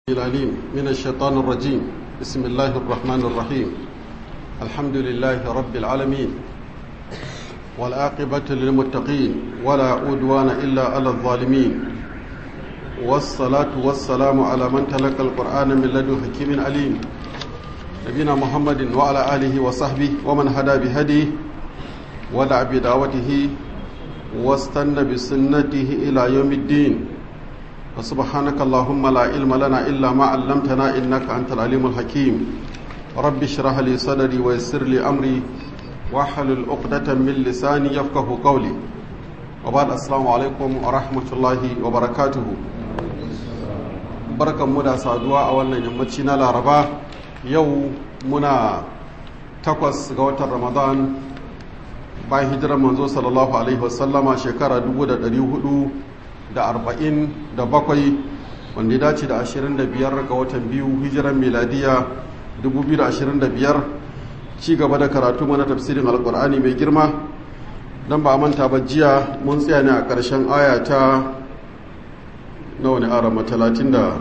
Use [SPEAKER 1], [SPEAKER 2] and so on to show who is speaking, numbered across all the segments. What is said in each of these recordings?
[SPEAKER 1] العليم من الشيطان الرجيم بسم الله الرحمن الرحيم الحمد لله رب العالمين والعاقبة للمتقين ولا عدوان إلا على الظالمين والصلاة والسلام على من تلقى القرآن من لدن حكيم عليم نبينا محمد وعلى آله وصحبه ومن هدى بهديه ودع بدعوته واستنى بسنته إلى يوم الدين وسبحانك اللهم لا علم لنا إلا ما علمتنا إنك أنت العليم الحكيم رب اشرح لي صدري ويسر لي أمري واحلل عقدة من لساني يفقه قولي وبعد السلام عليكم ورحمة الله وبركاته barkan mu da saduwa a wannan yammaci na laraba yau muna takwas ga watan ramadan bayan hijirar manzo sallallahu alaihi wasallama shekara 400 da arba'in da bakwai wanda ya dace da ashirin da biyar ga watan biyu hijiran miladiya dubu biyu da ashirin da biyar ci gaba da karatu mana tafsirin alkur'ani mai girma don ba a manta ba jiya mun tsaya ne a ƙarshen aya ta nawa ne arama talatin da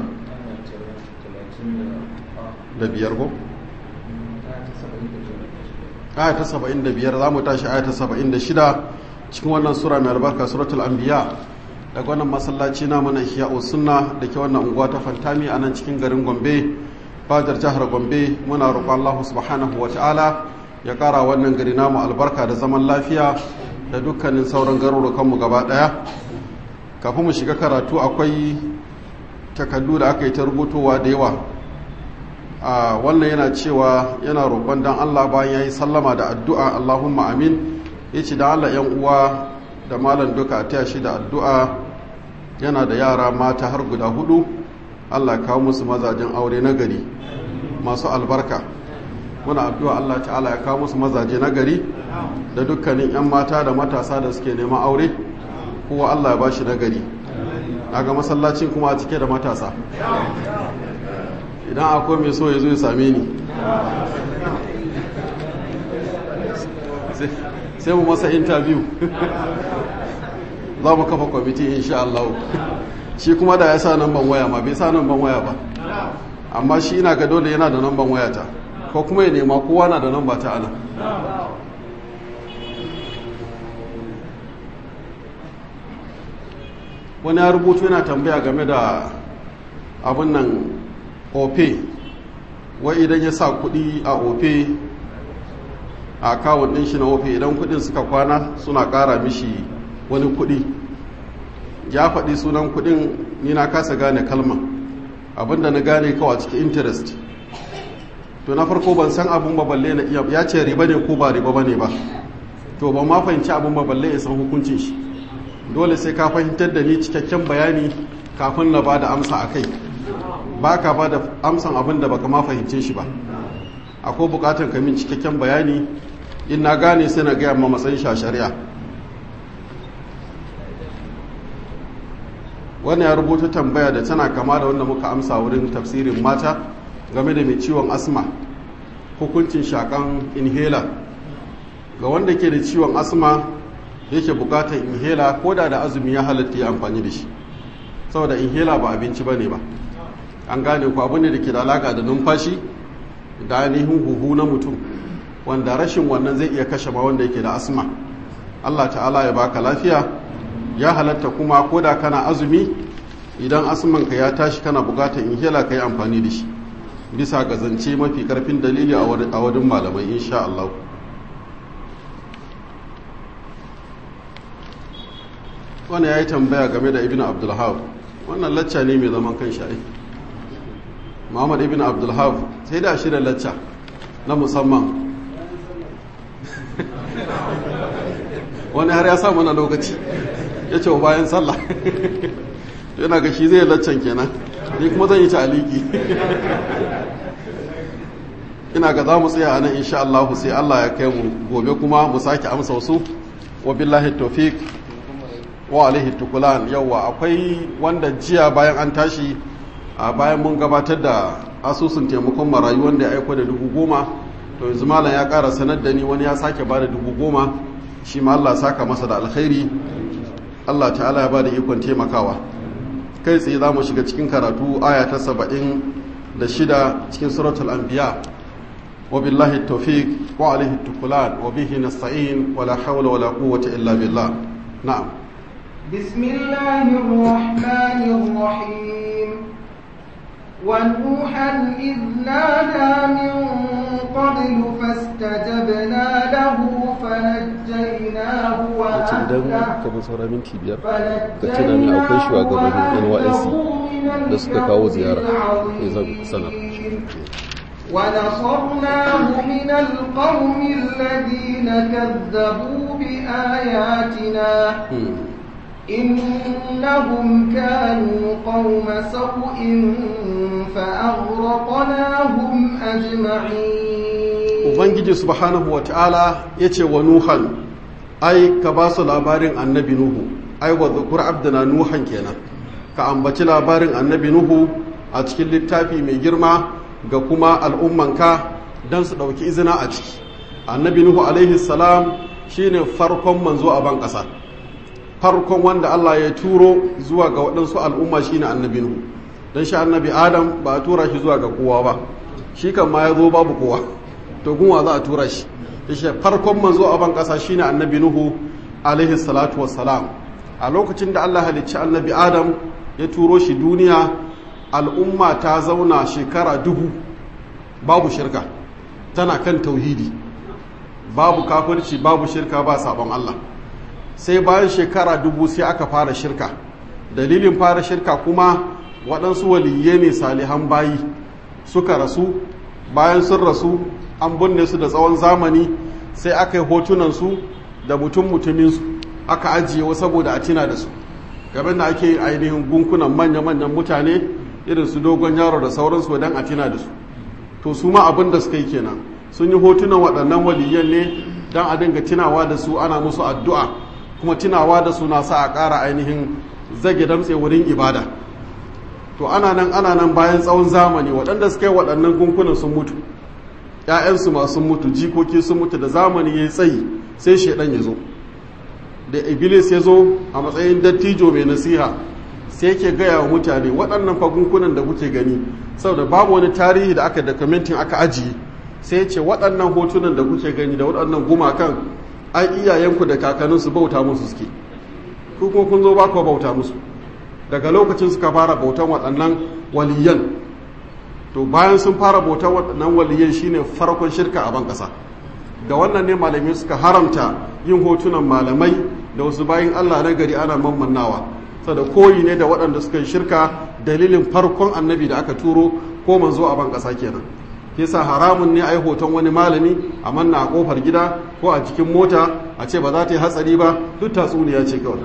[SPEAKER 1] da biyar ko? aya ta saba'in da biyar za mu tashi aya ta saba'in da shida cikin wannan sura mai albarka suratul anbiya daga wannan masallaci na mana ihya'u sunna da ke wannan unguwa ta fantami a nan cikin garin gombe fadar jihar gombe muna roƙon allah subhanahu wa ta'ala ya ƙara wannan gari namu albarka da zaman lafiya da dukkanin sauran garurukanmu gaba ɗaya kafin mu shiga karatu akwai takardu da aka yi ta rubutowa da yawa a wannan yana cewa yana roƙon dan allah bayan ya yi sallama da addu'a allahumma amin ya ce da allah yan uwa da malam duka a taya shi da addu'a yana da yara mata har guda hudu allah kawo musu mazajen aure na gari masu albarka muna addu'a allah ta'ala ya kawo musu mazaje na gari da dukkanin 'yan mata da matasa da suke neman aure kowa allah ya ba shi na gari ga masallacin kuma a cike da matasa idan akwai mai so ya zo ya same ni sai mu masa interview za mu kafa kwamiti insha Allah shi kuma da ya sa namban waya ma bai sa namban waya ba amma shi ina ga dole yana da namban waya ta ko kuma ya nema kowa na da namba ta ana wani ya rubutu yana tambaya game da abin nan ope wai idan ya sa kudi a ope a kawun ɗin shi na ofe idan kudin suka kwana suna ƙara mishi wani kudi ya faɗi sunan kudin ni na kasa gane kalma abinda na gane kawai cikin interest to na farko ban san abin ba balle na iya ya ce riba ne ko ba riba ba ne ba to ban ma fahimci abin ba balle ya san hukuncin shi dole sai ka fahimtar da ni cikakken bayani kafin na ba da amsa a kai ba ka ba da amsan abin da baka ma fahimce shi ba akwai bukatar ka min cikakken bayani in na gane sai na gaya ma matsayin sha shari'a wani ya rubuta tambaya da tana kama da wanda muka amsa wurin tafsirin mata game da mai ciwon asma hukuncin shakan inhaler ga wanda ke da ciwon asma yake bukatar inhaler ko da da azumi ya halatta ya amfani da shi saboda inhaler ba abinci ba ne ba an gane ku abu ne da ke da alaka da numfashi da ainihin huhu na mutum wanda rashin wannan zai iya kashe ma wanda yake da asma Allah ta'ala ya baka lafiya ya halatta kuma ko da kana azumi idan asmanka ya tashi kana bukatar inhaler ka yi amfani da shi bisa ga zance mafi karfin dalili a wadin malamai insha Allah wani ya yi tambaya game da ibn abdulhaf wannan lacca ne mai zaman kan sha'i muhammad ibn abdulhaf sai da shirya lacca na musamman wani har ya sa mana lokaci ya ce bayan sallah yana ga shi zai laccan kenan ni kuma zan yi ta aliki ina ga za mu tsaya a nan insha Allah sai Allah ya kai mu gobe kuma mu sake amsa wasu wa billahi tawfiq wa alaihi tukulan yawa akwai wanda jiya bayan an tashi a bayan mun gabatar da asusun taimakon marayu wanda ya aiko da dubu goma to yanzu malam ya kara sanar da ni wani ya sake ba da dubu goma shi ma Allah saka masa da alkhairi Allah ta'ala ya ba da ikon taimakawa kai tsaye za mu shiga cikin karatu aya ta saba'in da shida cikin suratul anbiya wa billahi tawfiq wa alaihi tukulan wa bihi nasta'in wa la hawla wa la quwwata illa billah na'am
[SPEAKER 2] bismillahir rahmanir rahim ونوحا إذ نادى من قبل فاستجبنا له فنجيناه
[SPEAKER 1] da suka kawo ziyara sanar
[SPEAKER 2] ونصرناه من القوم الذين كذبوا بآياتنا إنهم كانوا قوم سوء فأغرقناهم أجمعين
[SPEAKER 1] Ubangiji subhanahu wa ta'ala ya ce wa Nuhan, ai, ka ba su labarin annabi Nuhu, ai, wa zukur abdana Nuhan kenan, ka ambaci labarin annabi Nuhu a cikin littafi mai girma ga kuma al'ummanka don su ɗauki izina a ciki. Annabi Nuhu alaihi salam shi ne farkon manzo a ban ƙasa. farkon wanda Allah ya turo zuwa ga waɗansu al'umma shine annabi Nuhu don shi annabi Adam ba a tura shi zuwa ga kowa ba shi kan ma ya zo babu kowa to gunwa za a tura shi shi farkon manzo a ban ƙasa shine annabi Nuhu alaihi salatu wassalam a lokacin da Allah halicci annabi Adam ya turo shi duniya al'umma ta zauna shekara dubu babu shirka tana kan tauhidi babu kafirci babu shirka ba sabon Allah sai bayan shekara dubu sai aka fara shirka dalilin fara shirka kuma waɗansu waliyye ne salihan bayi suka rasu bayan sun rasu an binne su da tsawon zamani sai aka yi hotunansu da mutum mutuminsu aka ajiye saboda a tina da su gaban da ake ainihin gunkunan manya-manyan mutane irin su dogon yaro da sauransu don a tina da su to su ma abin da suka yi kenan sun yi hotunan waɗannan waliyyan ne don a dinga tunawa da su ana musu addu'a kuma tunawa da suna sa a ƙara ainihin zage damtse wurin ibada to ana nan ana nan bayan tsawon zamani waɗanda suka yi waɗannan gunkunan sun mutu ‘ya'yansu masu mutu jikoki sun mutu da zamani ya yi tsayi sai shaidan ya zo da iblis ya zo a matsayin dattijo mai nasiha sai yake gaya wa mutane waɗannan fagunkunan da kuke gani saboda babu wani tarihi da aka dokumentin aka ajiye sai ce waɗannan hotunan da kuke gani da waɗannan gumakan ai iyayenku da kakanninsu bauta musu suke ku kuma kun zo ba ku bauta musu daga lokacin suka fara bautan waɗannan waliyan to bayan sun fara bautan waɗannan waliyan shine farkon shirka a ban ƙasa da wannan ne malamai suka haramta yin hotunan malamai da wasu bayan Allah na gari ana mammannawa saboda koyi ne da waɗanda suka yi shirka dalilin farkon annabi da aka turo ko manzo a ban ƙasa kenan yasa haramun ne a yi hoton wani malami a manna a kofar gida ko a cikin mota a ce ba za ta yi hatsari ba duk tatsuniya ce kawai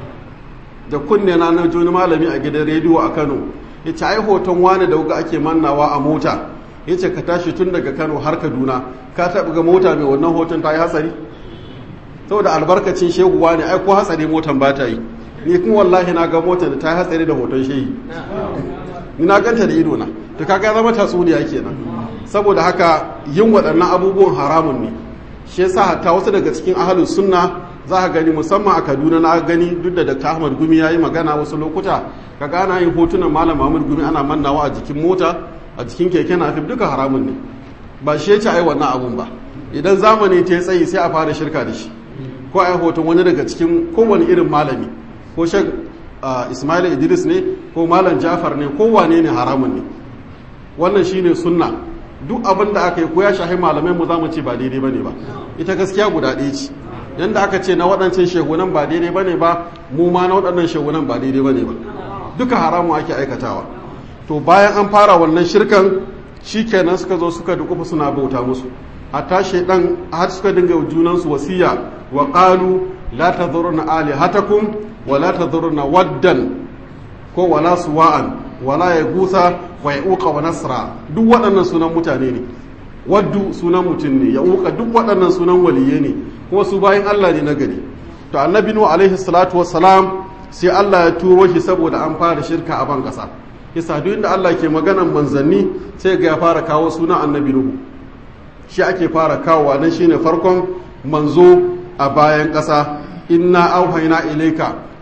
[SPEAKER 1] da kunne na na wani malami a gidan rediyo a kano ya ce ai hoton wani da wuga ake mannawa a mota ya ce ka tashi tun daga kano har kaduna ka taɓa ga mota mai wannan hoton ta yi hatsari saboda albarkacin shehu wani ai ko hatsari motan ba ta yi ni kuma wallahi na ga motar da ta yi hatsari da hoton shehi ni na ganta da ido na to kaga zama tatsuniya kenan saboda haka yin waɗannan abubuwan haramun ne shi yasa hatta wasu daga cikin ahalin sunna za ka gani musamman a kaduna na gani duk da dr ahmad gumi ya yi magana wasu lokuta ka gana yin hotunan malam ahmad gumi ana mannawa a jikin mota a jikin keke nafif duka haramun ne ba shi ya ce ai wannan abun ba idan zamani ta tsayi sai a fara shirka da shi ko ai hoton wani daga cikin kowane irin malami ko shek ismail idris ne ko malam jafar ne ko wane ne haramun ne wannan shine sunna duk abin da aka yi ko ya shahi malamai mu za mu ce ba daidai bane ba ita gaskiya guda ɗaya ce yanda aka ce na waɗancan shehunan ba daidai bane ba mu ma na waɗannan shehunan ba daidai bane ba duka haramu ake aikatawa to bayan an fara wannan shirkan shikenan suka zo suka dukufa suna bauta musu hatta shaidan har suka dinga junansu wasiya wa qalu la tadhuruna alihatakum wa la tadhuruna waddan ko wala suwa'an wala ya gusa wa ya uka wa nasra duk waɗannan sunan mutane ne waddu sunan mutum ne ya uka duk waɗannan sunan waliye ne kuma su bayan Allah ne na gari to annabi nu alaihi salatu wassalam sai Allah ya turo shi saboda an fara shirka a ban ƙasa yasa duk inda Allah ke maganan manzanni sai ga ya fara kawo sunan annabi nuhu shi ake fara kawowa dan shine farkon manzo a bayan ƙasa inna auhayna ilayka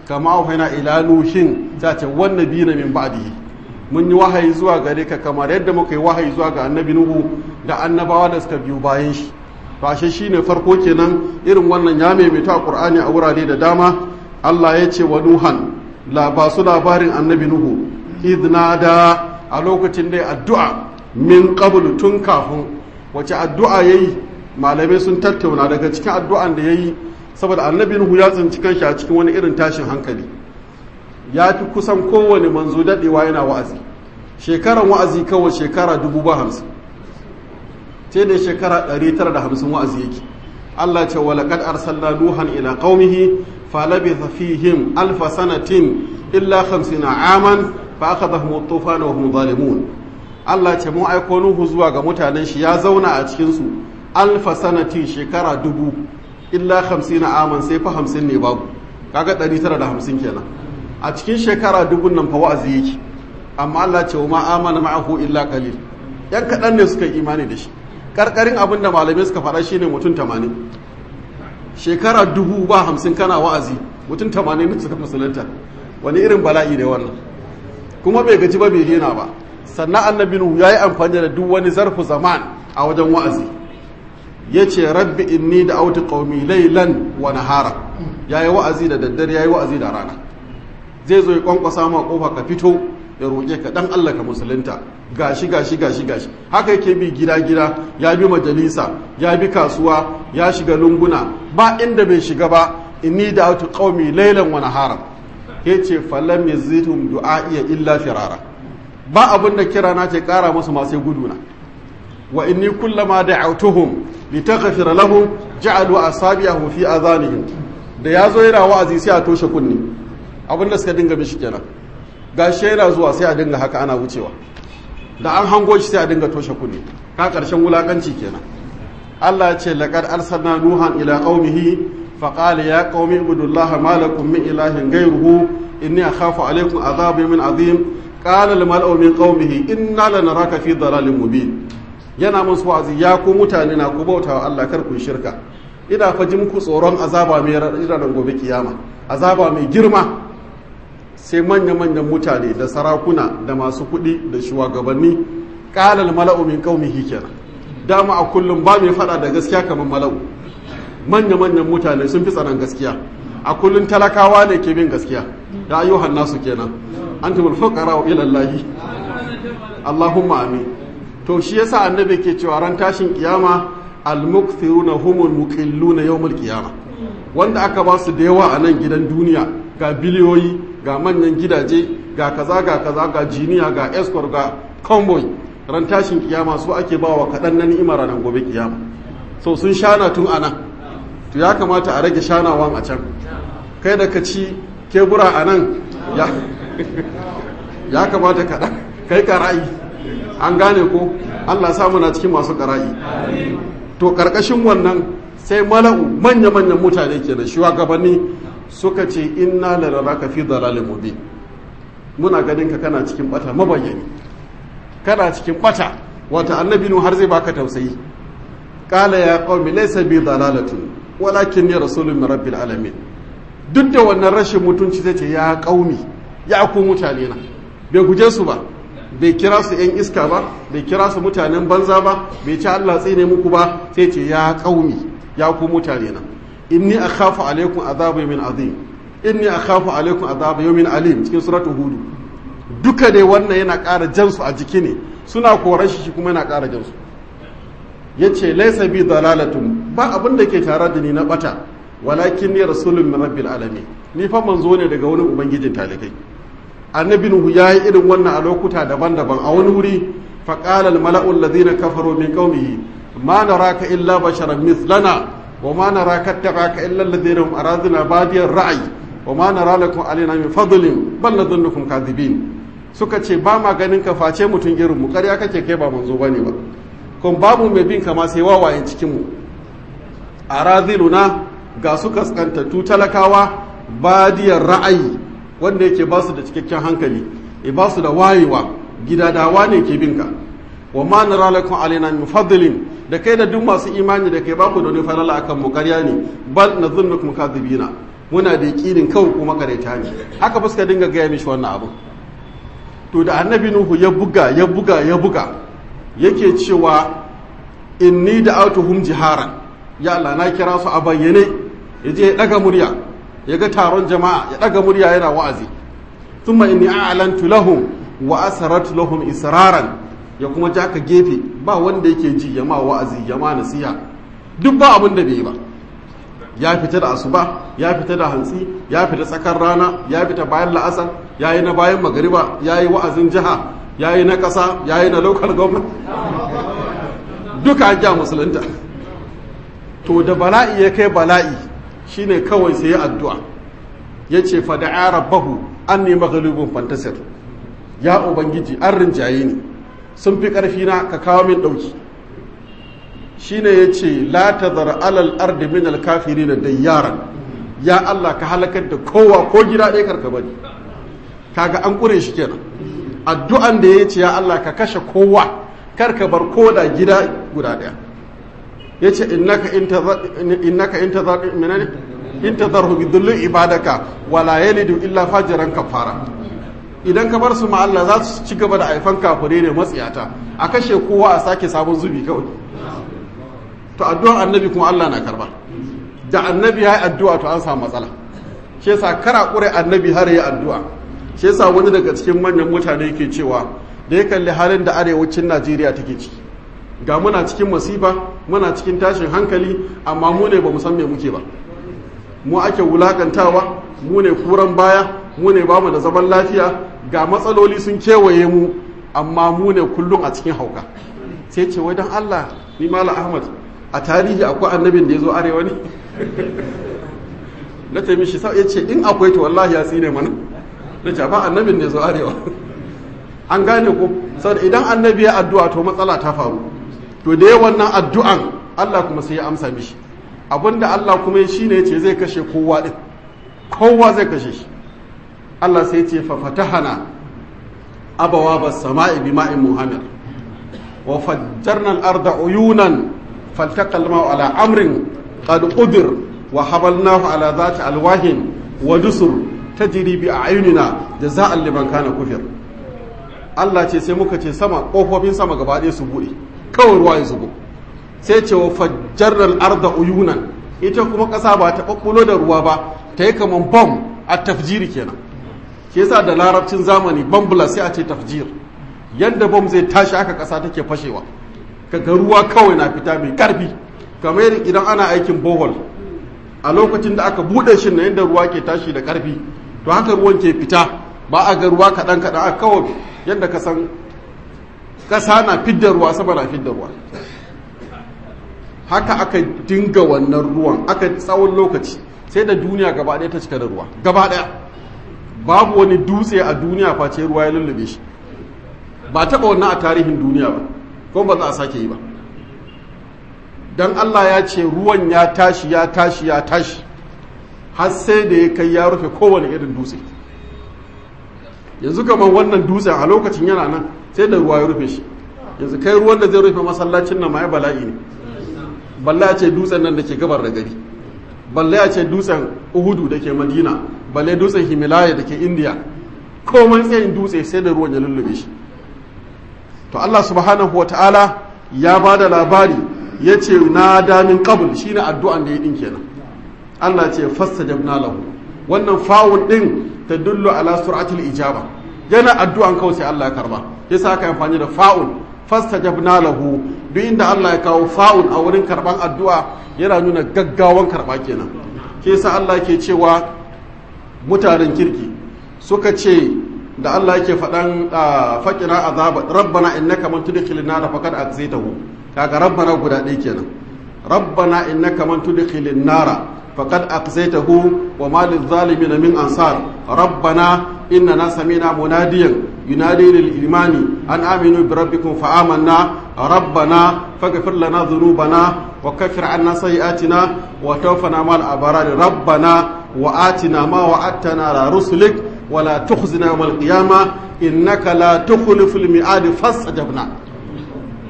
[SPEAKER 1] kama auhayna ila nuhin ta ce wan nabiyina min ba'dihi mun yi wahayi zuwa gare ka kamar yadda muka yi wahayi zuwa ga annabi nuhu da annabawa da suka biyo bayan shi to ashe shine farko kenan irin wannan ya maimaita a qur'ani a wurare da dama Allah ya ce wa nuhan la ba su labarin annabi nuhu idnada a lokacin da addu'a min qablu tun kafin wace addu'a yayi malamai sun tattauna daga cikin addu'an da yayi saboda annabi nuhu ya tsinci kanshi a cikin wani irin tashin hankali ya fi kusan kowane manzo daɗewa yana wa'azi shekaran wa'azi kawai shekara dubu ba hamsin sai da shekara ɗari tara da hamsin wa'azi yake Allah ce wa laqad arsalna nuhan ila qaumihi falabitha fihim alfa sanatin illa 50 aman fa akhadhahum at-tufan wa hum zalimun Allah ce mun aiko nuhu zuwa ga mutanen shi ya zauna a cikin su alfa sanatin shekara dubu illa 50 aman sai fa 50 ne babu kaga 950 kenan a cikin shekara dubun nan fa wa'azi yake amma Allah ce wa ma amana ma'ahu illa qalil yan kaɗan ne suka yi imani da shi karkarin abin da malamai suka faɗa shine mutum tamanin shekara dubu ba hamsin kana wa'azi mutum tamanin ne suka musulunta wani irin bala'i ne wannan kuma bai gaji ba bai daina ba sannan annabi nuhu ya yi amfani da duk wani zarfu zaman a wajen wa'azi ya ce rabbi inni da auti qaumi laylan wa nahara ya yi wa'azi da daddare ya yi wa'azi da rana zai zo ya kwankwasa ma kofa ka fito ya roƙe ka dan Allah ka musulunta gashi gashi gashi gashi haka yake bi gida gida ya bi majalisa ya bi kasuwa ya shiga lunguna ba inda bai shiga ba inni da autu qaumi laylan wa nahara yace falam yazidhum du'a'iya illa firara ba abin da kira na ce kara musu ma sai guduna wa inni kullama da'awtuhum litaghfira lahum ja'alu asabi'ahum fi adhanihim da yazo yana wa'azi sai a toshe kunni abin da suka dinga mishi kenan gashi yana zuwa sai a dinga haka ana wucewa da an hango shi sai a dinga toshe kunne ka karshen wulakanci kenan Allah ya ce laqad arsalna nuhan ila qaumihi fa qala ya qaumi ibudullaha ma lakum min ilahin ghayruhu inni akhafu alaykum adhabi min azim qala al mal'u min qaumihi inna lanaraka fi dalalin mubin yana musu wa'azi ya ku mutane na ku bautawa Allah kar ku shirka ina fa ji muku tsoron azaba mai ranar gobe kiyama azaba mai girma sai manya-manyan mutane da sarakuna da masu kuɗi da shugabanni ƙalal mala'u min qaumihi kenan dama a kullum ba mai fada da gaskiya kamar mala'u manya-manyan mutane sun fi tsanan gaskiya a kullum talakawa ne ke bin gaskiya da ayyuhan nasu kenan antumul fuqara ila Allah Allahumma amin to shi yasa annabi ke cewa ran tashin kiyama al-mukthiruna humul muqilluna yawmul qiyama wanda aka ba su da yawa a nan gidan duniya ga biliyoyi ga manyan gidaje ga kaza ga kaza ga jiniya ga escort ga convoy ran tashin kiyama su ake ba wa kaɗan na ni'imar ranar gobe kiyama so sun shana tun ana to ya kamata a rage shanawan a can kai da ka ci kebura a nan ya kamata kaɗan kai kara'i an gane ko allah samu na cikin masu kara'i to ƙarƙashin wannan sai mala'u manya-manyan mutane ke da shugabanni suka ce inna lalaka fi dalalin mubin muna ganin ka kana cikin bata mabayyani kana cikin bata wata annabi nu har zai baka tausayi qala ya qaumi laysa bi dalalatun walakin ya rasulun min rabbil alamin duk da wannan rashin mutunci zai ce ya qaumi ya ku mutane na bai guje su ba bai kira su yan iska ba bai kira su mutanen banza ba bai ci Allah tsine muku ba sai ce ya qaumi ya ku mutane na inni akhafu alaikum azaba min azim inni akhafu alaikum azaba yawmin alim cikin suratul hud duka dai wannan yana ƙara jansu a jiki ne suna koran shi kuma yana ƙara jansu yace laysa bi dalalatun ba abin da ke tare da ni na bata walakin ni rasulun min rabbil alamin ni fa manzo ne daga wani ubangijin talikai annabi nuhu yayi irin wannan a lokuta daban-daban a wani wuri fa qala al mala'u alladhina kafaru min qaumihi ma naraka illa basharan mithlana وما نراك اتبعك الا الذين هم اراضنا بادي الرأي وما نرى لكم علينا من فضل بل نظنكم كاذبين suka ce ba ma ganin ka face mutum irin mu ƙarya kake kai ba manzo bane ba kun babu mai bin kama sai wawayen cikin mu araziluna ga su kaskantattu talakawa badiyar ra'ayi wanda yake ba su da cikakken hankali e ba su da wayewa gidadawa ne ke bin ka wa ma nara lakum alaina min fadlin da kai da duk masu imani da kai baku da wani falala akan mu ƙarya ne bal nadhunnukum kadhibina muna da yakinin kawai kuma kareta ne haka ba suka dinga gaya mishi wannan abu to da annabi nuhu ya buga ya buga ya buga yake cewa inni da autuhum jiharan ya Allah na kira su a bayyane ya je ya daga murya ya ga taron jama'a ya daga murya yana wa'azi thumma inni a'lantu lahum wa asaratu lahum israran ya kuma ja ka gefe ba wanda yake ji ya ma wa'azi ya ma nasiha duk ba abin da bai yi ba ya fita da asuba ya fita da hantsi ya fita tsakar rana ya fita bayan la'asar ya yi na bayan magariba ya yi wa'azin jiha ya yi na ƙasa ya yi na local government duka an ja musulunta to da bala'i ya kai bala'i shine kawai sai ya addu'a ya ce fada'a rabbahu an ne maghalubin fantasir ya ubangiji an rinjaye ni sun fi ƙarfi na ka kawo min ɗauki shine ya ce la tazar alal ardi min alkafiri na dayyaran ya Allah ka halakar da kowa ko gida ɗaya karka bari kaga an ƙure shi kenan addu'an da ya ce ya Allah ka kashe kowa karka bar ko da gida guda ɗaya ya ce innaka in tazar minane in tazarhu bi dhulli ibadaka wala yalidu illa fajiran kafara idan ka bar su ma Allah za su ci gaba da aifan kafure ne matsiyata a kashe kowa a sake sabon zubi kawai to addu'ar annabi kuma Allah na karba da annabi ya yi addu'a to an samu matsala shi yasa kara kure annabi har ya addu'a shi yasa wani daga cikin manyan mutane yake cewa da ya kalli halin da arewacin Najeriya take ciki ga muna cikin masifa muna cikin tashin hankali amma mu ne bamu san me muke ba mu ake wulakantawa mu ne kuran baya mu ne bamu da zaman lafiya ga matsaloli sun kewaye mu amma mu ne kullum a cikin hauka sai ce wai dan Allah ni mala Ahmad a tarihi akwai annabin da ya zo arewa ne na taimi shi ya ce in akwai to wallahi ya tsine mana na ce ba annabin da ya zo arewa an gane ko saboda idan annabi ya addu'a to matsala ta faru to da ya wannan addu'an Allah kuma sai ya amsa mishi abinda Allah kuma ya shine yace zai kashe kowa din kowa zai kashe shi Allah sai ya ce fa fatahana abawa bas sama'i bima'in muhammad wa fajjarna al-arda uyunan فالتقى الماء على أمر قد قدر وحملناه على ذات ألواه ودسر تجري بأعيننا جزاء لمن كان كفر Allah ce sai muka ce sama ƙofofin sama gaba ɗaya su buɗe kawai ruwa ya zubo sai ce wa fajjarnal arda uyunan ita kuma ƙasa ba ta ɓaɓɓulo da ruwa ba ta yi kamar bom a tafjiri kenan ke yasa da larabcin zamani bambula sai a ce tafjir yadda bom zai tashi haka ƙasa take fashewa kaga ruwa kawai na fita mai karfi kamar idan ana aikin bohol a lokacin da aka bude shi na yadda ruwa ke tashi da karfi to haka ruwan ke fita ba a ga ruwa kaɗan kaɗan a kawai yadda ka san ƙasa na fidda ruwa sama na fidda ruwa haka aka dinga wannan ruwan aka tsawon lokaci sai da duniya gaba ɗaya ta cika da ruwa gaba ɗaya babu wani dutse a duniya face ruwa ya lullube shi ba taɓa wannan a tarihin duniya ba ko ba za a sake yi ba don Allah ya ce ruwan ya tashi ya tashi ya tashi har sai da ya kai ya rufe kowane irin dutse yanzu kamar wannan dutse a lokacin yana nan sai da ruwa ya rufe shi yanzu kai ruwan da zai rufe masallacin nan ma ya bala'i ne balla ya ce dutsen nan da ke gabar da gari balla ya ce dutsen uhudu da ke madina balle dutsen himalaya da ke indiya komai tsayin dutse sai da ruwan ya lullube shi to Allah subhanahu wata'ala ya ba da labari ya ce na damin kabul shi ne addu'an da ya ɗin kenan Allah ce fasta jabna lahu wannan fawun ɗin ta dullo ala suratul ijaba yana addu'an kawai sai Allah ya karba ya sa aka amfani da fa'un fasta jabna lahu duk inda Allah ya kawo fa'un a wurin karban addu'a yana nuna gaggawan karba kenan ke sa Allah ke cewa mutanen kirki suka ce da Allah yake faɗan faƙira azaba rabbana innaka man tudkhilin nar faqad akhzaytahu kaga rabbana guda ɗaya kenan rabbana innaka man tudkhilin nar faqad akhzaytahu wa ma lil min ansar rabbana innana sami'na munadiyan yunadi lil imani an aminu bi rabbikum fa amanna rabbana faghfir lana dhunubana wa kaffir anna sayi'atina wa tawaffana ma'al abrar rabbana wa atina ma wa'adtana ala rusulik ولا تخزنا يوم القيامة إنك لا تخلف الميعاد فاستجبنا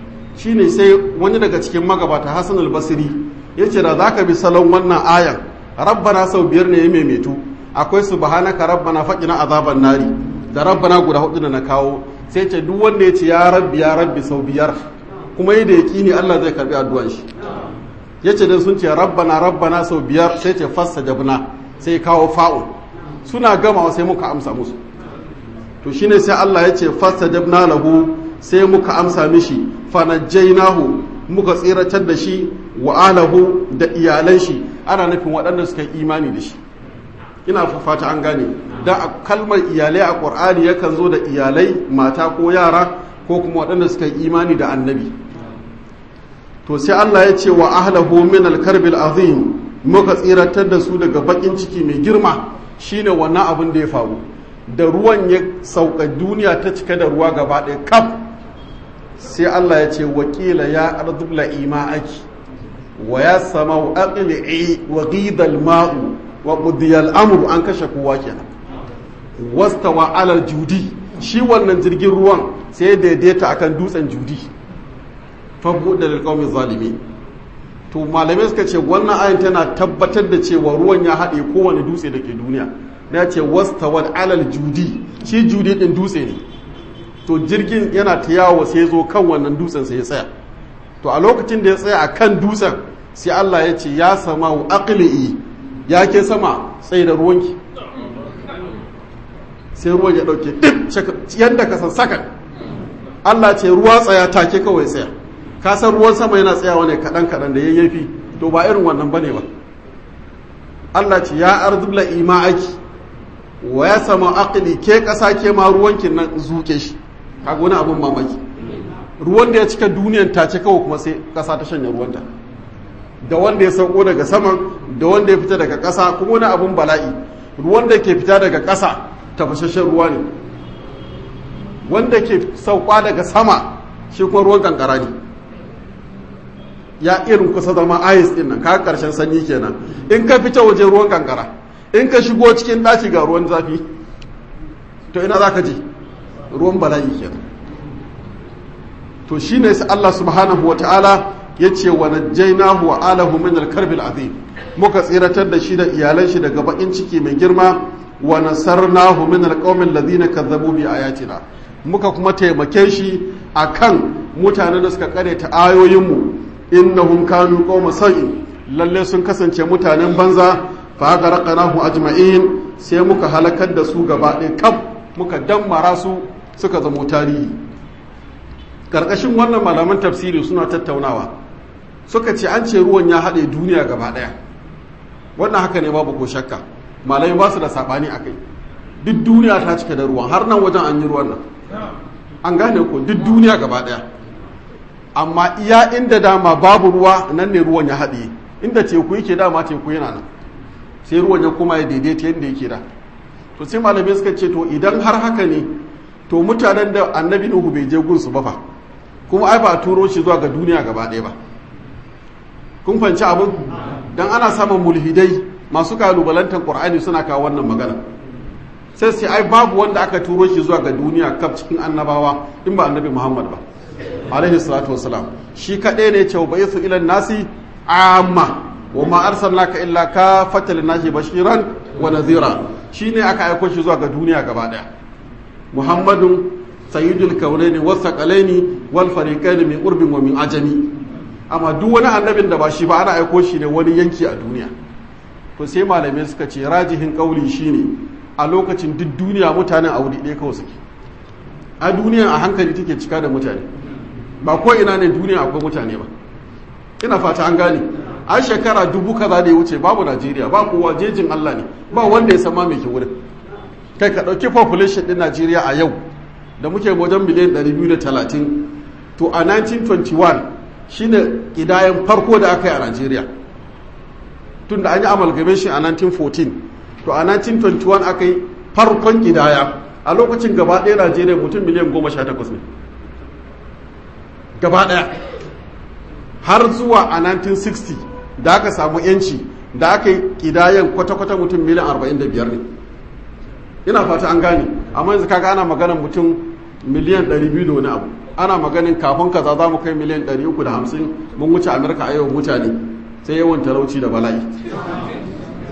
[SPEAKER 1] shine sai wani daga cikin magabata Hassan al-Basri yace da zaka bi salon wannan ayan rabbana sau biyar ne ya maimaitu akwai subhanaka rabbana faqina azaban nari da rabbana guda hudu da na kawo sai ce duk wanda ya ce ya rabbi ya rabbi sau biyar kuma yi da yaqini Allah zai karbi addu'an shi yace dan sun ce rabbana rabbana sau biyar sai ce fastajabna sai kawo fa'un suna gamawa sai muka amsa musu to shine sai Allah ya ce fastajabna lahu sai muka amsa mishi fanajjainahu muka tsiratar da shi wa alahu da iyalan shi ana nufin waɗanda suka yi imani da shi ina fata an gane da kalmar iyalai a ƙur'ani yakan zo da iyalai mata ko yara ko kuma waɗanda suka yi imani da annabi to sai Allah ya ce wa ahlahu min al-karbil azim muka tsiratar da su daga bakin ciki mai girma shine wannan abin da ya faru da ruwan ya sauka duniya ta cika da ruwa gaba ɗaya kaf sai Allah ya ce wakila ya arzubla ima'aki wa ya sama wa aqli'i wa ghidal ma'u wa qudiyal amru an kashe kowa kenan wastawa alal judi shi wannan jirgin ruwan sai daidaita akan dutsen judi fa buɗe lil qaumi zalimi to malamai suka ce wannan ayin tana tabbatar da cewa ruwan ya haɗe kowane dutse da ke duniya na ce wastawa alal judi shi judi din dutse ne to jirgin yana ta yawo sai zo kan wannan dutsen sai ya tsaya to a lokacin da ya tsaya a kan dutsen sai Allah ya ce ya sama wa aqli'i ya ke sama tsaye da ruwanki sai ruwan ya dauke duk yadda ka san sakan Allah ce ruwa tsaya take kawai tsaya ka san ruwan sama yana tsayawa ne kadan kadan da yayyafi to ba irin wannan bane ba Allah ce ya arzubla ima'aki wa ya sama aqli ke kasa ke ma ruwankin nan zuke shi kaga wani abin mamaki ruwan da ya cika duniyan ta ce kawai kuma sai kasa ta shanya ruwanta da wanda ya sauko daga saman da wanda ya fita daga kasa kuma wani abin bala'i ruwan da ke fita daga kasa tafashashen ruwa ne wanda ke sauka daga sama shi kuma ruwan kankara ne ya irin kusa zama ayis din nan kaga karshen sanyi kenan in ka fita waje ruwan kankara in ka shigo cikin ɗaki ga ruwan zafi to ina za ka je ruwan bala'i kenan to shine sai Allah subhanahu wata'ala ya ce wa najjaynahu wa alahu min al-karbil azim muka tsiratar da shi da iyalan shi daga bakin ciki mai girma wa nasarnahu min al-qaumil ladina kazzabu bi ayatina muka kuma taimake shi akan mutanen da suka ta ayoyinmu innahum kanu qauma sau'in lalle sun kasance mutanen banza fa gharaqnahu ajma'in sai muka halakar da su gaba ɗaya kaf muka dammara su suka zamo tarihi karkashin wannan malaman tafsiri suna tattaunawa suka ce an ce ruwan ya haɗe duniya gaba ɗaya wannan haka ne babu ko shakka malamai ba su da saɓani a kai duk duniya ta cika da ruwan har nan wajen an yi ruwan nan an gane ko duk duniya gaba ɗaya amma iya inda dama babu ruwa nan ne ruwan ya haɗe inda teku yake dama teku yana nan sai ruwan ya kuma ya daidaita yadda yake da to sai malamai suka ce to idan har haka ne to mutanen da annabi nuhu bai je gunsu ba fa kuma ai ba a turo shi zuwa ga duniya gaba ɗaya ba kun fanci abin dan ana samun mulhidai masu kalubalantar qur'ani suna kawo wannan magana sai sai ai babu wanda aka turo shi zuwa ga duniya kaf cikin annabawa in ba annabi muhammad ba alaihi salatu wasalam shi kaɗai ne ce ba su ilan nasi amma wa ma arsalnaka illa ka fatal nasi bashiran wa nadhira shine aka aiko shi zuwa ga duniya gaba daya muhammadun sayyidul kaunaini was saqalaini wal fariqaini min urbin wa min ajami amma duk wani annabin da ba shi ba ana aiko shi ne wani yanki a duniya to sai malamai suka ce rajihin kauli shine a lokacin duk duniya mutanen a wuri ɗaya kawai suke a duniya a hankali take cika da mutane ba ko ina ne duniya akwai mutane ba ina fata an gane an shekara dubu kaza da ya wuce babu najeriya ba kowa jejin allah ne ba wanda ya sama mai ke wurin kai ka ɗauki population ɗin najeriya a yau da muke wajen miliyan 230 to a 1921 shine ƙidayen farko da aka yi a najeriya tun da an yi amalgamation a 1914 to a 1921 aka yi farkon ƙidaya a lokacin gaba ɗaya najeriya mutum miliyan 18 ne gaba ɗaya har zuwa a 1960 da aka samu yanci da aka yi kidayen kwata-kwata mutum miliyan 45 ne ina fata an gane amma yanzu kaga ana maganin mutum miliyan 200 da wani abu ana maganin kafin kaza za mu kai miliyan 350 mun wuce amurka a yau mutane sai yawan talauci da bala'i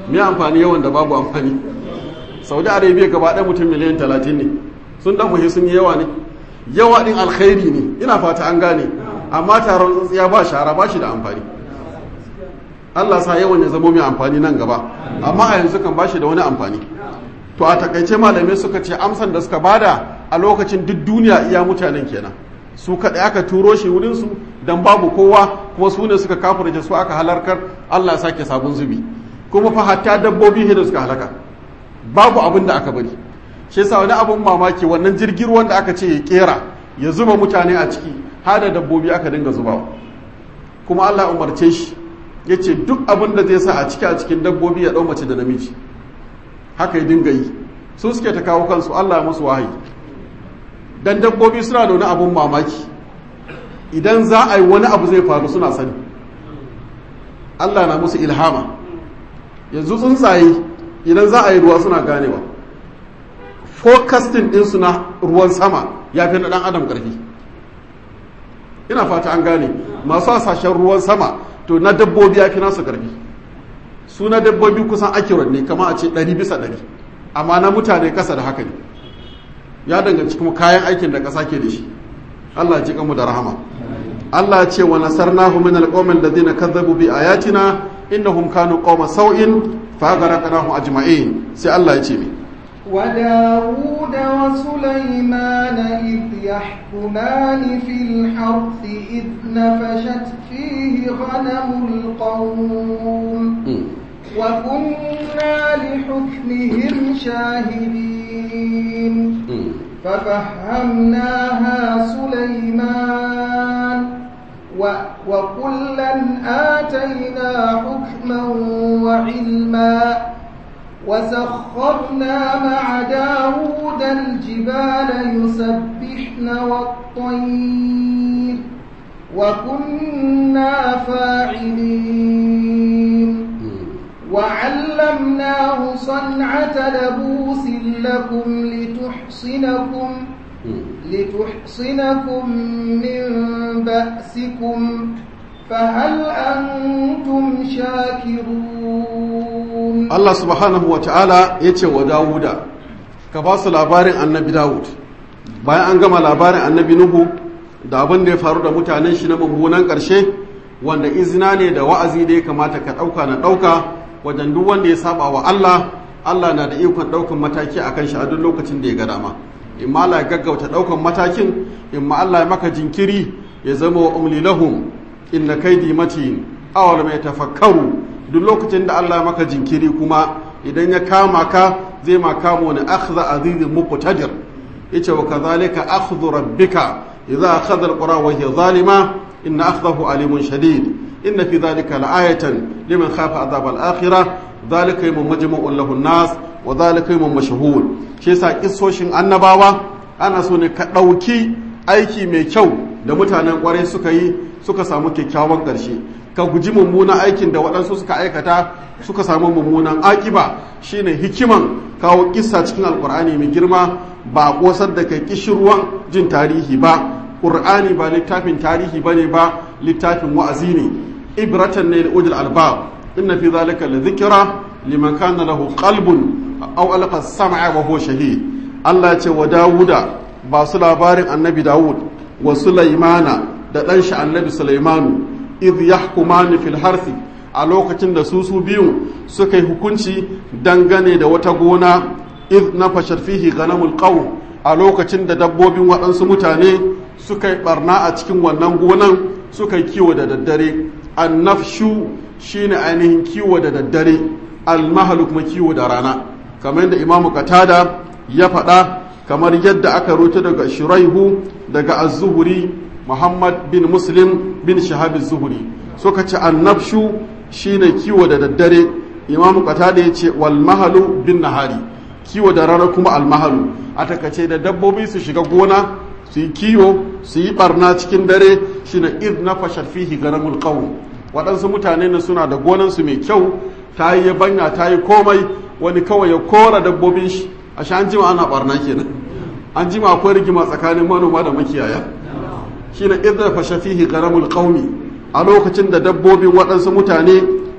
[SPEAKER 1] me amfani yawan da babu amfani saudi arabia gaba ɗaya mutum miliyan talatin ne sun dan muhi sun yi yawa ne yawa ɗin alkhairi ne ina fata an gane amma taron tsintsiya ba shara ba shi da amfani allah sa yawan ya zamo mai amfani nan gaba amma a yanzu kan ba shi da wani amfani to a takaice malamai suka ce amsan da suka bada a lokacin duk duniya iya mutanen kenan su kaɗai aka turo shi wurinsu don babu kowa kuma su ne suka kafirce su aka halarkar allah sake sabon zubi kuma fa hatta dabbobi da suka halaka babu abin da aka bari shi yasa wani abin mamaki wannan jirgin ruwan da aka ce ya kera ya zuba mutane a ciki hada dabbobi aka dinga zubawa kuma allah umarce shi ya ce duk abin da zai sa a ciki a cikin dabbobi ya ɗau mace da namiji haka ya dinga yi su suke ta kawo kansu allah musu wahayi dan dabbobi suna da wani abun mamaki idan za a yi wani abu zai faru suna sani Allah na musu ilhama yanzu tsuntsaye idan za a yi ruwa suna ganewa forecasting ɗinsu na ruwan sama ya fi na ɗan adam ƙarfi ina fata an gane masu hasashen ruwan sama to na dabbobi ya fi nasu ƙarfi su na dabbobi kusan accurate ne kama a ce ɗari bisa ɗari amma na mutane ƙasa da haka ne ya danganci kuma kayan aikin da ƙasa ke da shi Allah ji kanmu da rahama Allah ce wa nasarnahu min alqawmin ladina kazzabu bi ayatina innahum kanu qauma sau'in fa aghraqnahum ajma'in sai Allah ya ce mi
[SPEAKER 2] وداود وسليمان إذ يحكمان في الحرث إذ نفشت فيه غنم القوم وكنا لحكمهم شاهدين ففهمناها سليمان وكلا آتينا حكما وعلما وسخرنا مع داود الجبال يسبحن والطير وكنا فاعلين وعلمناه صنعة لبوس لكم لتحصنكم لتحصنكم من بأسكم فهل أنتم شاكرون
[SPEAKER 1] الله سبحانه وتعالى يتي وداود كباس labarin annabi Dawud bayan an gama labarin annabi Nuhu da abin da ya faru da mutanen shi na mummunan ƙarshe wanda izina ne da wa'azi da ya kamata ka ɗauka na ɗauka wajen duk wanda ya saba wa Allah Allah na da ikon ɗaukan mataki a kan shi a duk lokacin da ya ga dama in ma Allah ya gaggauta ɗaukan matakin in ma Allah ya maka jinkiri ya zama wa umli lahum inna kaidi matin awal mai tafakkaru duk lokacin da Allah ya maka jinkiri kuma idan ya kama ka zai ma kama wani akhdha azizin muqtadir yace wa kadhalika akhdhu rabbika idza akhadha alqura wa hiya zalima inna akhdahu alimun shadid inna fi dhalika la'ayatan liman khafa adhab al-akhirah dhalika yawmun majmu'un lahu an-nas wa dhalika yawmun mashhur shi yasa kissoshin annabawa ana so ne ka dauki aiki mai kyau da mutanen kwarai suka yi suka samu kyakkyawan ƙarshe ka guji mummunan aikin da waɗansu suka aikata suka samu mummunan akiba shine hikiman kawo kissa cikin alkur'ani mai girma ba a ƙosar da kai kishirwan jin tarihi ba ƙur'ani ba littafin tarihi ba ne ba littafin wa'azi ne ibratan ne da ujul albab inna fi zalika la dhikra liman kana lahu qalbun aw alqa sam'a wa huwa shahid Allah ya ce wa Dawuda ba su labarin annabi Dawud wa Sulaimana da ɗan shi annabi Sulaimanu idh yahkumani fil harthi a lokacin da su su biyu suka yi hukunci dangane da wata gona idh nafashat fihi ganamul qawm a lokacin da dabbobin waɗansu mutane suka yi barna a cikin wannan gonan suka yi kiwo da daddare annafshu shine ainihin kiwo da daddare almahalu kuma kiwo da rana kamar yadda imamu katada ya faɗa kamar yadda aka rubuta daga shuraihu daga az-zuhri muhammad bin muslim bin shahab az-zuhri suka ce annafshu shine kiwo da daddare imamu qatada ya ce wal mahalu bin nahari kiwo da rana kuma al mahalu a takace da dabbobi su shiga gona su yi kiwo su yi barna cikin dare shine id nafashat fihi garamul qawm waɗansu mutane ne suna da gonansu mai kyau ta yi banya ta yi komai wani kawai ya kora dabbobin shi a sha an jima ana barna kenan an jima akwai rigima tsakanin manoma da makiyaya shine idza fasha fihi garamul qaumi a lokacin da dabbobin waɗansu mutane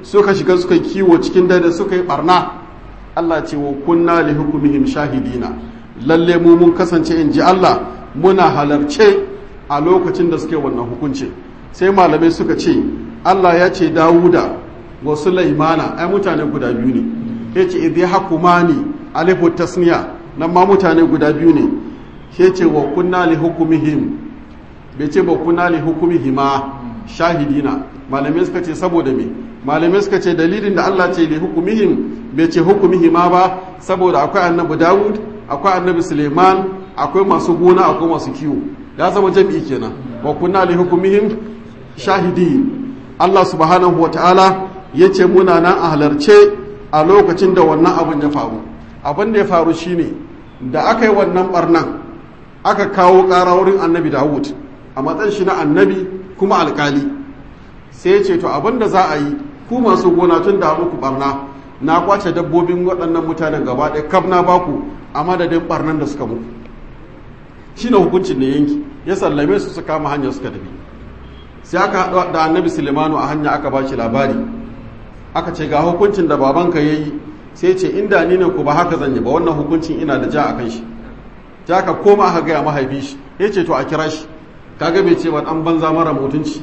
[SPEAKER 1] suka shiga suka kiwo cikin dare suka yi barna Allah ce wa kunna li hukumihim shahidina lalle mu mun kasance in ji Allah muna halarce a lokacin da suke wannan hukunci sai malamai suka ce Allah ya ce Dawuda wa Sulaimana ai mutane guda biyu ne yace idh yahkumani alifu tasniya nan ma mutane guda biyu ne yace wa kunna li hukumihim bai ce ba kunna li hukumihima shahidina malamai suka ce saboda me malamai suka ce dalilin da Allah ce li hukumihim bai ce hukumihima ba saboda akwai annabi Dawud akwai annabi Suleiman akwai masu gona akwai masu kiwo ya zama jam'i kenan wa kunna li hukumihim shahidi Allah subhanahu wa ta'ala ya ce muna nan a halarce a lokacin da wannan abin ya faru abin da ya faru shine da aka yi wannan barnan aka kawo ƙara wurin annabi Dawud a matsayin shi na annabi kuma alkali sai ya ce to abin da za a yi ku masu gona tun da muku barna na kwace dabbobin waɗannan mutanen gaba ɗaya kaf na baku a madadin barnan da suka muku shi ne hukuncin da yanki ya sallame su su kama hanyar suka tafi sai aka haɗu da annabi sulemanu a hanya aka ba shi labari aka ce ga hukuncin da babanka ya yi sai ce inda ni ne ku ba haka zan yi ba wannan hukuncin ina da ja a kan shi ja ka koma aka gaya mahaifi shi ya ce to a kira shi kaga bai ce ba ɗan banza mara mutunci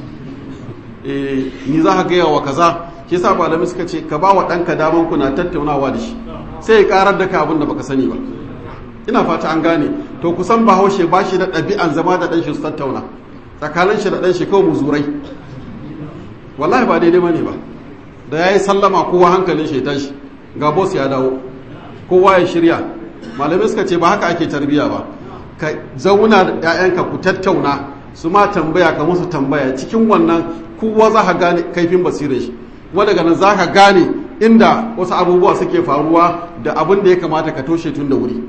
[SPEAKER 1] eh ni za ka gaya wa kaza shi sa malamai suka ce ka ba wa ɗanka daman ku na tattaunawa da shi sai ya karar da ka abin da baka sani ba ina fata an gane to kusan bahaushe ba shi da ɗabi'an zama da ɗanshi su tattauna tsakanin shi da ɗanshi kawai muzurai wallahi ba daidai bane ba da ya yi sallama kowa hankalin shi tashi ga boss ya dawo kowa ya shirya malamai suka ce ba haka ake tarbiya ba ka zauna da 'ya'yanka ku tattauna su ma tambaya ka musu tambaya cikin wannan kowa za ka gane kaifin basirar shi wanda daga nan za ka gane inda wasu abubuwa suke faruwa da abin da ya kamata ka toshe tun da wuri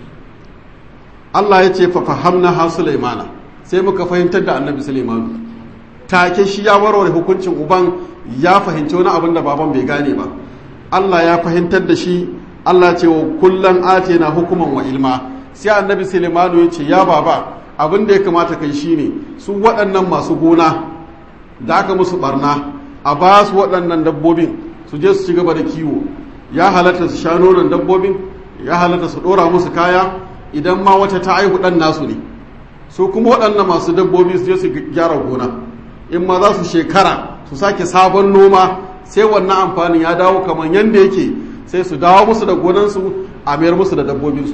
[SPEAKER 1] Allah ya ce fa fahamna ha Sulaimana sai muka fahimtar da Annabi Sulaimanu take shi ya warware hukuncin uban ya fahimci wani abin da baban bai gane ba Allah ya fahimtar da shi Allah ce wa kullan atina hukuman wa ilma sai Annabi Sulaimanu ya ce ya baba abin da ya kamata kai shine su waɗannan masu gona da aka musu barna a ba su waɗannan dabbobin su je su ci gaba da kiwo ya halatta su sha nonon dabbobin ya halatta su ɗora musu kaya idan ma wata ta aihu ɗan nasu ne su kuma waɗannan masu dabbobi su je su gyara gona in ma za su shekara su sake sabon noma sai wannan amfanin ya dawo kamar yadda yake sai su dawo musu da gonansu a mayar musu da dabbobinsu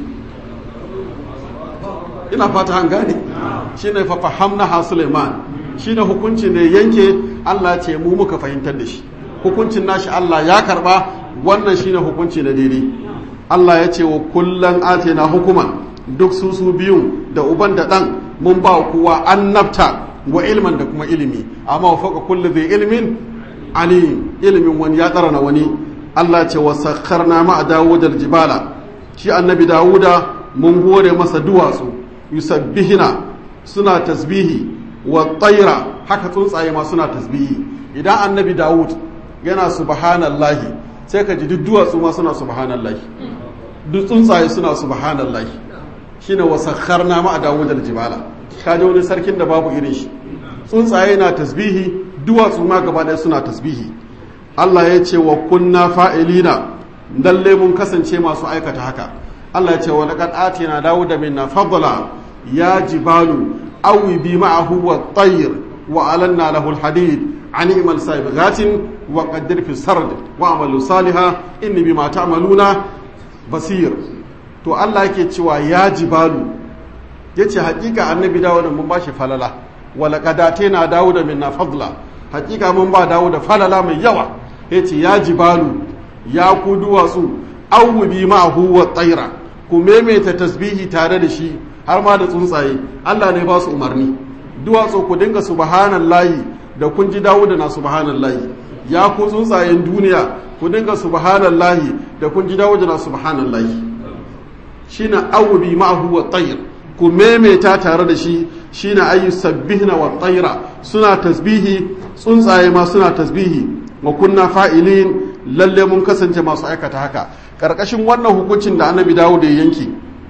[SPEAKER 1] ina fata an gane shine fa fahamna ha Suleiman shine hukunci ne yanke Allah ce mu muka fahimtar da shi hukuncin nashi Allah ya karba wannan shine hukunci na daidai Allah ya ce wa kullan atina hukuman duk su su biyun da uban da dan mun ba kowa annabta wa ilman da kuma ilimi amma wa faka kulli zai ilmin alim ilimin wani ya tsara na wani Allah ce wa sakharna ma dawud aljibala shi annabi dawuda mun hore masa duwatsu yusabbihina suna tasbihi wa tsaira haka tsuntsaye ma suna tasbihi idan annabi dawud yana subhanallahi sai ka ji duk duwatsu ma suna subhanallahi duk tsuntsaye suna subhanallahi shine wa sakharna ma dawud aljibala kaje wani sarkin da babu irin shi tsuntsaye na tasbihi duwatsu ma gaba ɗaya suna tasbihi Allah ya ce wa kunna fa'ilina lalle mun kasance masu aikata haka Allah ya ce wa laqad atina dawuda minna fadla ya jibalu awi bi ma'ahu wa tayr wa alanna lahu alhadid an imal sabiqatin wa qaddir fi sard wa amalu salihah inni bima ta'maluna basir to Allah yake cewa ya jibalu yace hakika annabi dawuda mun bashi falala wa laqad atina dawuda minna fadla hakika mun ba dawuda falala mai yawa yace ya jibalu ya ku duwatsu awi bi ma'ahu wa tayra ku maimaita tasbihi tare da shi har ma da tsuntsaye Allah ne ba su umarni duwatsu ku dinga subhanallahi da kun ji Dawuda na subhanallahi ya ku tsuntsayen duniya ku dinga subhanallahi da kun ji Dawuda na subhanallahi shine awbi ma'ahu wa tayr ku memeta tare da shi shine ayu sabbihna wa tayra suna tasbihi tsuntsaye ma suna tasbihi wa kunna fa'ilin lalle mun kasance masu aikata haka karkashin wannan hukuncin da annabi Dawud ya yanki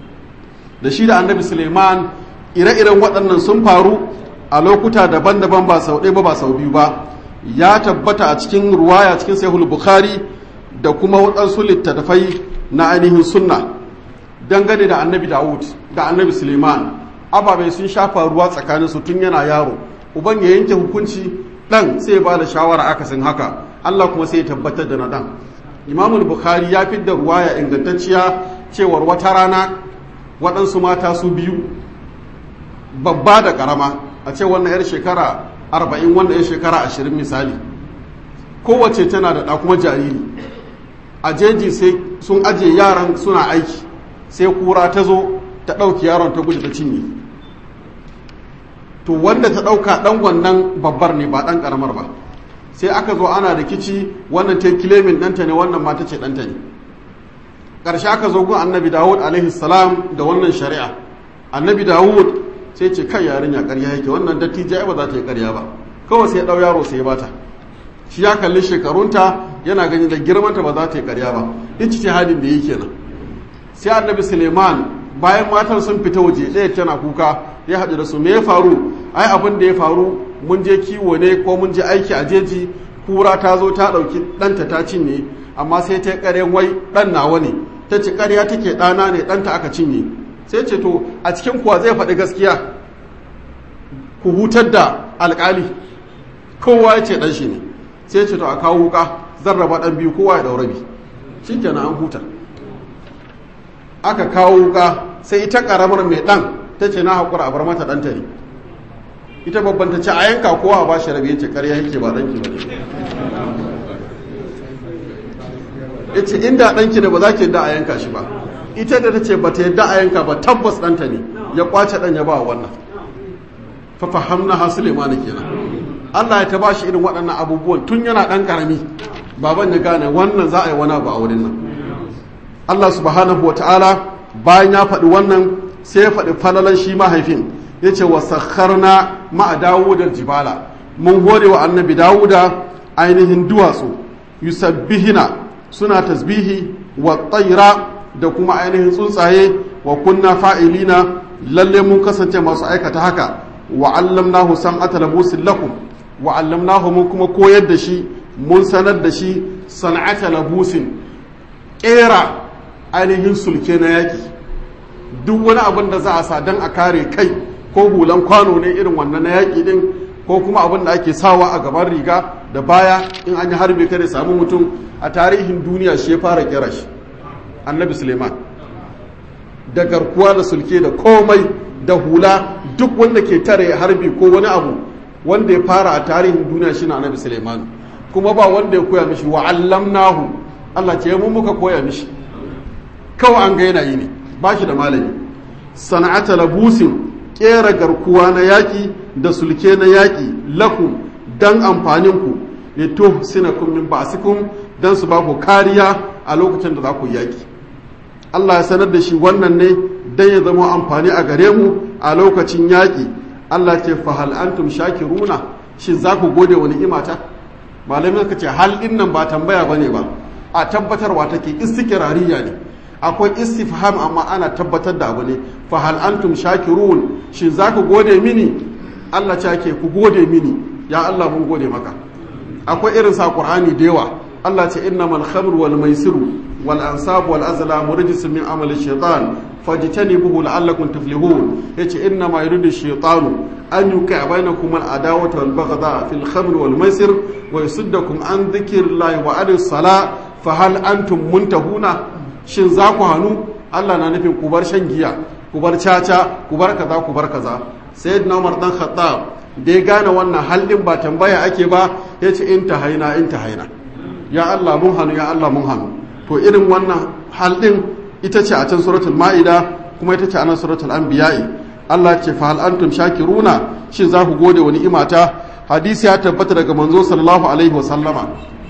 [SPEAKER 1] da shi da annabi suleiman ire-iren waɗannan sun faru a lokuta daban-daban ba sau ɗaya ba ba sau biyu ba ya tabbata a cikin ruwaya cikin sahihul bukhari da kuma waɗansu littattafai na ainihin sunna dangane da annabi dawud da annabi suleiman ababai sun shafa ruwa tsakanin su tun yana yaro uban ya yanke hukunci dan sai ba da shawara akasin haka allah kuma sai ya tabbatar da na dan imamul bukhari ya fi da ruwaya ingantacciya cewar wata rana waɗansu mata su biyu babba da ƙarama a ce wannan 'yar shekara arba'in wannan 'yar shekara ashirin misali kowace tana da ɗa kuma jariri a jeji sai sun ajiye yaran suna aiki sai kura ta zo ta ɗauki yaron ta gudu ta cinye to wanda ta ɗauka ɗan wannan babbar ne ba ɗan ƙaramar ba sai aka zo ana rikici wannan ta kilemin ɗanta ne wannan mata ce ɗanta ne ƙarshe aka zo gun annabi dawud alaihi salam da wannan shari'a annabi dawud sai ce kai yarinya ƙarya yake wannan dattijai ba za ta yi ƙarya ba kawai sai ɗau yaro sai bata shi ya kalli shekarunta yana gani da girmanta ba za ta yi ƙarya ba in ci hadin da yi kenan sai annabi suleiman bayan matan sun fita waje ɗaya tana kuka ya haɗu da su me ya faru ai abin da ya faru mun je kiwo ne ko mun je aiki a jeji kura ta zo ta ɗauki ɗanta ta cinye amma sai ta ƙaryan wai ɗan nawa ne ta ci ƙarya take ɗana ne ɗanta aka cinye sai ce to a cikin kuwa zai faɗi gaskiya ku hutar da alƙali kowa ya ce ɗan shi ne sai ce to a kawo wuka zan raba ɗan biyu kowa ya ɗaura bi shi kenan an huta aka kawo wuka sai ita ƙaramar mai ɗan ta ce na haƙura a bar mata ɗanta ne ita babban ta ce a yanka kowa ba shi rabe ya ce ƙarya yake ba ɗanki ba ne ya ce inda ɗanki da ba za ki yadda a yanka shi ba ita da ta ce ba ta yadda a yanka ba tabbas ɗanta ne ya kwace ɗan ya ba wannan fafahamna ha sulemani kenan Allah ya ta ba shi irin waɗannan abubuwan tun yana ɗan ƙarami baban ya gane wannan za a yi wani abu a wurin nan Allah subhanahu wa ta'ala bayan ya faɗi wannan sai ya faɗi falalan shi mahaifin ya ce wa sakharna ma'a dawudar jibala mun hore wa annabi dawuda ainihin duwatsu yusabbihina suna tasbihi wa tsaira da kuma ainihin tsuntsaye wa kunna fa'ilina lalle mun kasance masu aikata haka wa allamnahu san'ata labusin lakum wa allamnahu mun kuma koyar da shi mun sanar da shi san'ata labusin kera ainihin sulke na yaki duk wani abin da za a sa don a kare kai ko hulan kwano ne irin wannan na yaki din ko kuma abin da ake sawa a gaban riga da baya in an yi harbe kare samu mutum a tarihin duniya shi ya fara kera shi annabi suleiman da garkuwa da sulke da komai da hula duk wanda ke tare harbi ko wani abu wanda ya fara a tarihin duniya shi na annabi suleiman kuma ba wanda ya koya mishi wa allamnahu Allah ce mu muka koya mishi kawai an ga yana yi ne ba shi da malami sana'ata labusin kera garkuwa na yaƙi da sulke na yaƙi lakum dan amfaninku ya to sinakum min ba'sikum dan su ba ku kariya a lokacin da za ku yaƙi Allah ya sanar da shi wannan ne dan ya zama amfani a gare mu a lokacin yaƙi Allah ce fa hal antum shakiruna shin za ku gode wa ni'imata malamai suka ce hal din nan ba tambaya bane ba a tabbatarwa take istiqrariya ne akwai istifham amma ana tabbatar da abu ne fa hal antum shakirun shin za ku gode mini Allah ce ke ku gode mini ya Allah mun gode maka akwai irin sa Qur'ani da yawa Allah ce innamal khamru wal maisiru wal ansab wal azlam rijsun min amali shaytan fajtanibuhu la'allakum tuflihun yace innama yuridu shaytanu an yuqa bainakum al adawata wal baghdha fil khamri wal maisir wa yasuddakum an dhikrillahi wa anis sala fa hal antum muntahuna shin za ku hannu Allah na nufin ku bar shan giya ku bar caca ku bar kaza ku bar kaza sayyidina Umar dan Khattab da ya gane wannan halin ba tambaya ake ba yace in ta haina in ta haina ya Allah mun hannu ya Allah mun hannu to irin wannan halin ita ce a can suratul ma'ida kuma ita ce a nan suratul anbiya'i Allah ce fa hal antum shakiruna shin za ku gode wa ni'imata hadisi ya tabbata daga manzo sallallahu alaihi wa sallama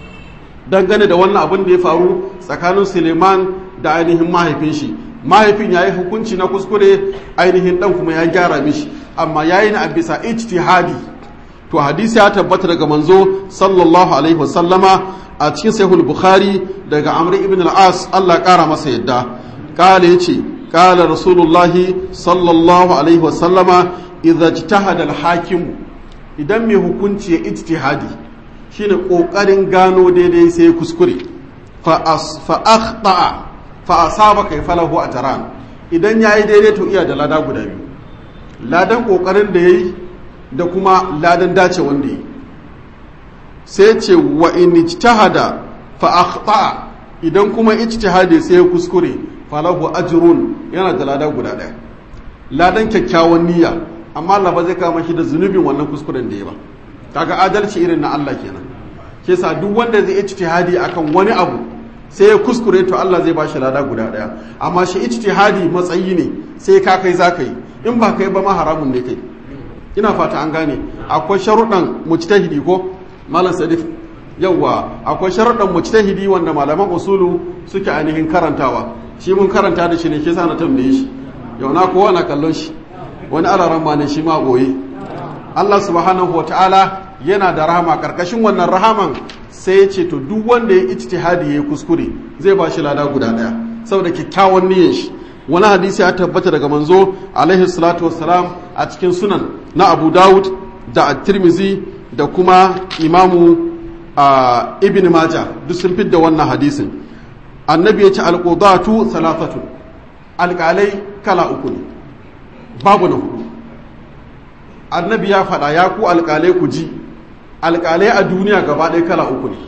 [SPEAKER 1] dangane da wannan abin da ya faru tsakanin Suleiman da ainihin mahaifin shi mahaifin ya yi hukunci na kuskure ainihin dan kuma ya gyara mishi amma ya yi na a bisa ijtihadi to hadisi ya tabbata daga manzo sallallahu alaihi wasallama a cikin sahihul bukhari daga amr ibn al-as Allah kara masa yadda kala yace kala rasulullahi sallallahu alaihi wasallama idza ijtahada al-hakim idan mai hukunci ya ijtihadi shine kokarin gano daidai sai kuskure fa akhta'a fa asaba kai falahu ajran idan yayi daidai to iya da lada guda biyu ladan kokarin da yayi da kuma ladan dace wanda yi sai ce wa in ijtahada fa akhta'a idan kuma ijtihadi sai ya kuskure falahu ajrun yana da lada guda daya ladan kyakkyawan niyya amma Allah ba zai kama shi da zunubin wannan kuskuren da ya ba kaga adalci irin na Allah kenan ke sa duk wanda zai ijtihadi akan wani abu sai ya kuskure to Allah zai ba shi lada guda daya amma shi ijtihadi matsayi ne sai ka kai za ka yi in ba kai ba ma haramun ne kai ina fata an gane akwai sharuɗan mujtahidi ko malam sadif yawwa akwai sharuɗan mujtahidi wanda malaman usulu suke ainihin karantawa shi mun karanta da shi ne ke sa na tambaye shi yau na kowa na kallon shi wani alaran ma ne shi ma goye Allah subhanahu wataala yana da rahama karkashin wannan rahaman sai ya ce to duk wanda ya ijtihadi ya kuskure zai ba shi lada guda daya saboda kyakkyawan niyyar shi wani hadisi ya tabbata daga manzo alaihi salatu wassalam a cikin sunan na Abu Dawud da At-Tirmidhi da kuma Imamu Ibn Majah duk sun fidda wannan hadisin annabi ya ce alqudatu salatatu alƙalai kala uku ne babu na hudu annabi ya faɗa ya ku alƙalai ku ji alƙalai a duniya gaba ɗaya kala uku ne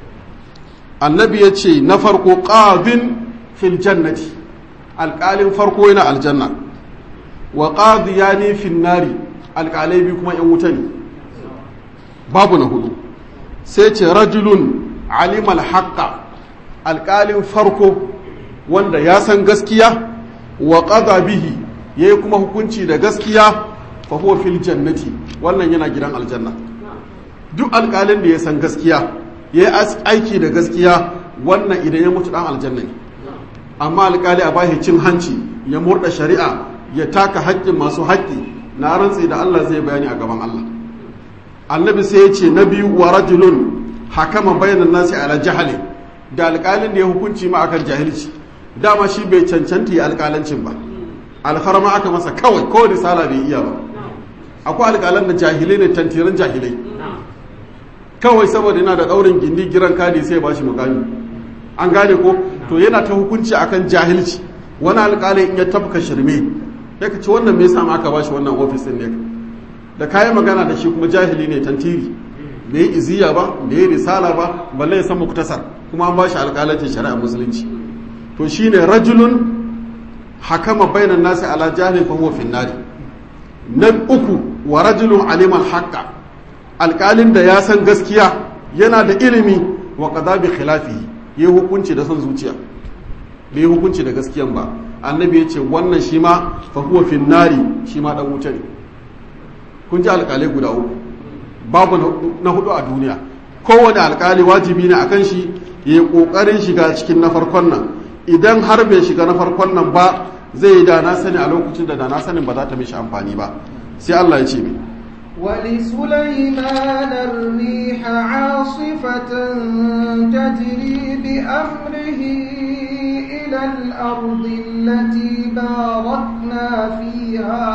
[SPEAKER 1] annabi ya ce na farko ƙadin fil jannati alƙalin farko yana aljanna wa ƙadiyani fin nari alƙalai biyu kuma ‘yan wuta ne babu na hudu sai ce rajulun alimal haƙƙa alƙalin farko wanda ya san gaskiya wa ƙaza bihi ya yi kuma hukunci da gaskiya fa huwa fil jannati wannan yana gidan aljanna duk alƙalin da ya san gaskiya ya yi aiki da gaskiya wannan idan ya mutu dan aljanna ne amma alƙali a bashi cin hanci ya murda shari'a ya taka haƙƙin masu haƙƙi na rantsi da Allah zai bayani a gaban Allah annabi sai ya ce na biyu wa rajulun hakama bainan nasi ala jahali da alƙalin da ya hukunci ma akan jahilci dama shi bai cancanta yi alƙalancin ba alfarma aka masa kawai ko risala bai iya ba akwai alƙalan da jahilai ne tantiran jahilai kawai saboda yana da ɗaurin gindi giran kadi sai ba shi mukami an gane ko to yana ta hukunci akan jahilci wani alƙali in ya tafka shirme ya ce wannan me yasa aka ba shi wannan ofis din ne da kayan magana da shi kuma jahili ne tantiri bai yi iziya ba bai yi risala ba balle ya san muktasar kuma an ba shi alƙalancin shari'a musulunci to shine rajulun hakama bainan nasi ala jahil fa huwa fin nari na uku wa rajulun aliman haqqa alƙalin da ya san gaskiya yana da ilimi wa qada bi khilafihi yayi hukunci da son zuciya bai yi hukunci da gaskiyan ba annabi ya ce wannan shi ma fa huwa fin nari shi ma dan wuta ne kun ji alƙalai guda uku babu na hudu a duniya kowane alƙali wajibi ne akan shi ya yi ƙoƙarin shiga cikin na farkon nan idan har bai shiga na farkon nan ba zai yi da na sani a lokacin da da na sanin ba za ta mishi amfani ba sai Allah ya ce mai
[SPEAKER 2] ولسليمان الريح عاصفة تجري بأمره إلى الأرض التي باركنا فيها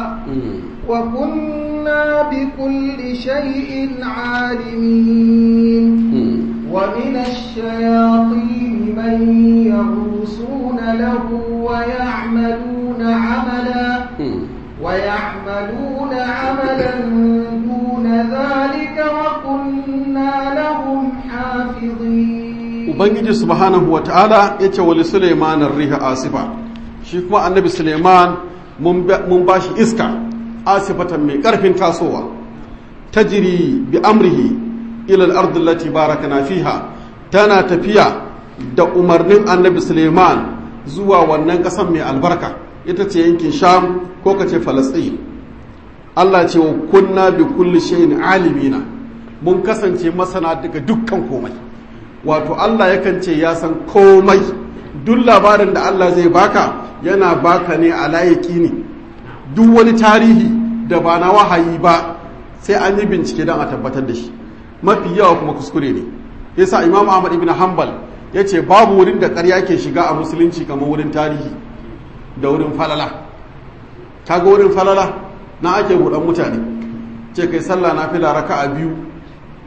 [SPEAKER 2] وكنا بكل شيء عالمين ومن الشياطين من يغوصون له ويعملون عملا ويعملون عملا دون ذلك وكنا لهم حافظين
[SPEAKER 1] ubangiji subhanahu wata'ala ya ce wali suleiman riha asifa shi kuma annabi suleiman mun ba shi iska asifatan mai karfin tasowa tajiri bi amrihi ila al-ard allati barakana fiha tana tafiya da umarnin annabi suleiman zuwa wannan kasan mai albarka ita ce yankin sham ko kace falastin Allah ce wa kunna bi kulli shay'in alimina mun kasance masana daga dukkan komai wato Allah yakan ce ya san komai duk labarin da Allah zai baka yana baka ne a layaki ne duk wani tarihi da ba na wahayi ba sai an yi bincike don a tabbatar da shi mafi yawa kuma kuskure ne yasa imam ahmad ibn hanbal ya ce babu wurin da ƙarya ke shiga a musulunci kamar wurin tarihi da wurin falala kaga wurin falala na ake buɗan mutane ce kai sallah na fila raka a biyu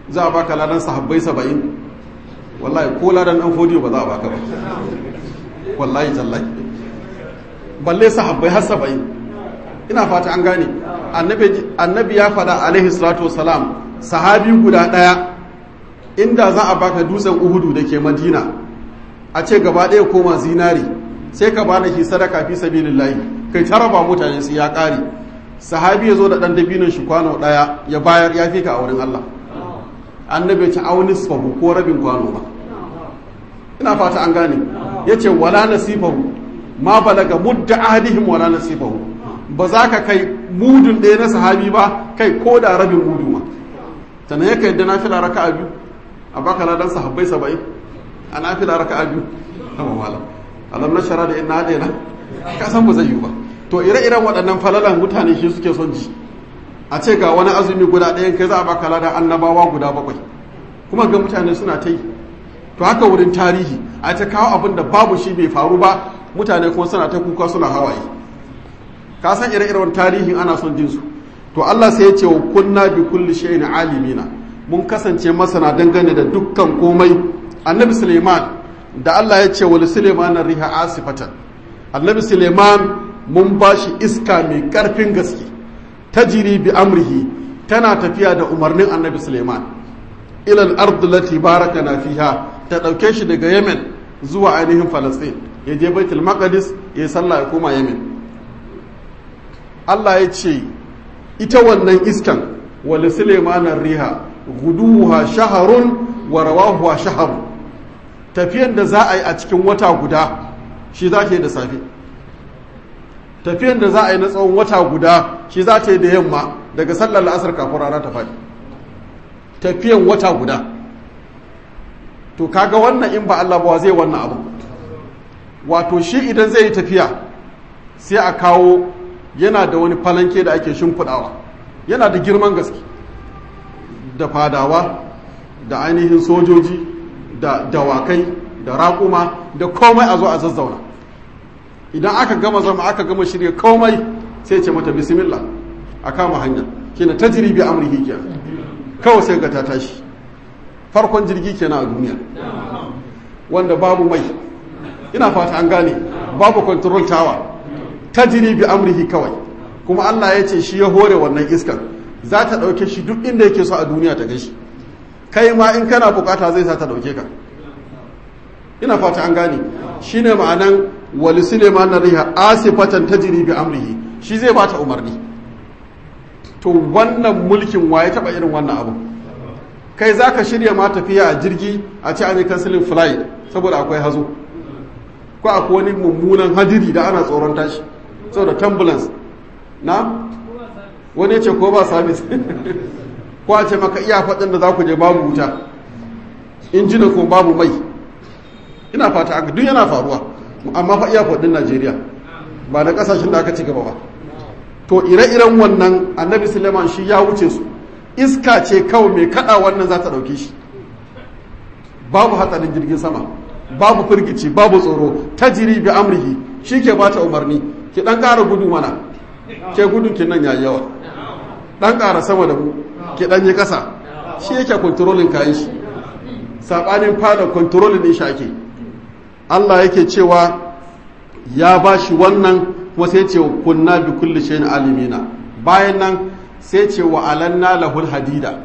[SPEAKER 1] za a baka ladan sahabbai saba'in wallahi ko ladan dan fodiyo ba za a baka ba wallahi tallahi balle sahabbai har saba'in ina fata an gane annabi ya faɗa alaihi salatu wasalam sahabi guda ɗaya inda za a baka dutsen uhudu da ke madina a ce gaba ɗaya koma zinari sai ka bada shi sadaka fi sabilillahi kai ta raba mutane su ya ƙare sahabi ya zo da ɗan dabinin shi kwano ɗaya ya bayar ya fi ka a wurin Allah annabi ci auni sifahu ko rabin kwano ba ina fata an gane ya ce wala nasifahu ma balaga mudda ahadihim wala nasifahu ba za ka kai mudun ɗaya na sahabi ba kai ko da rabin mudu ma sannan ya kai da nafila raka'a biyu a baka ladan sahabbai saba'in a nafila raka'a biyu amma malam alam na shara da ina daina ka san ba zai yi ba to ire-iren waɗannan falalan mutane shi suke son ji a ce ga wani azumi guda ɗayan kai za a baka ladan annabawa guda bakwai kuma ga mutane suna ta yi to haka wurin tarihi a ta kawo abin da babu shi bai faru ba mutane kuma suna ta kuka suna hawaye ka san ire-iren tarihin ana son jinsu to Allah sai ya ce wa kunna bi kulli shay'in alimina mun kasance masana dangane da dukkan komai annabi Suleiman da Allah ya ce wa Suleiman riha asifatan annabi Suleiman mun bashi iska mai karfin gaske tajiri bi amrihi tana tafiya da umarnin annabi Suleiman ilal ardu lati barakana fiha ta dauke shi daga Yemen zuwa ainihin Palestine ya je Baitul Maqdis ya sallah ya koma Yemen Allah ya ce ita wannan iskan wali Suleimanar riha guduwa shaharun wa rawahuwa shaharun tafiyan da za a yi a cikin wata guda shi za ta yi da safe tafiyan da za a yi na tsawon wata guda shi za ta yi da yamma daga sallar la'asar kafin rana ta faɗi tafiyan wata guda to kaga wannan in ba Allah ba zai wannan abu wato shi idan zai yi tafiya sai a kawo yana da wani falanke da ake shimfiɗawa yana da girman gaske da fadawa da ainihin sojoji da dawakai da raƙuma da komai a zo a zazzauna idan aka gama zama aka gama shirya komai sai ce mata bismillah a kama hanya kina ta jiribi amurki kenan kawai sai ga ta tashi farkon jirgi kenan a duniya wanda babu mai ina fata an gane babu control tower ta jiribi amurki kawai kuma allah ya ce shi ya hore wannan iskan za ta ɗauke shi duk inda yake so a duniya ta gashi kai ma in kana bukata zai sa ta ɗauke ka ina fata an gane shi ne ma'anan wali suleiman na riha asifatan ta jiri bi amrihi shi zai bata umarni to wannan mulkin waye taɓa irin wannan abu kai za ka shirya ma tafiya a jirgi a ce an yi kansilin flight saboda akwai hazo ko akwai wani mummunan hadiri da ana tsoron tashi saboda turbulence na wani ce ko ba sabis ko a ce maka iya faɗin da za ku je babu wuta injina ko babu mai ina fata aka duk yana faruwa amma fa iya faɗin najeriya ba da ƙasashen da aka ci gaba ba to ire-iren wannan annabi suleiman shi ya wuce su iska ce kawai mai kaɗa wannan za ta ɗauke shi babu hatsarin jirgin sama babu firgici babu tsoro ta jiri bi amrihi shi ke bata umarni ki ɗan ƙara gudu mana ke gudun kin nan yayi yawa dan ƙara sama da mu ki dan yi ƙasa shi yake kontrolin kayan shi sabanin fada kontrolin din shi ake Allah yake cewa ya ba shi wannan kuma sai ce kunna bi kulli shay'in alimina bayan nan sai ce wa alanna lahul hadida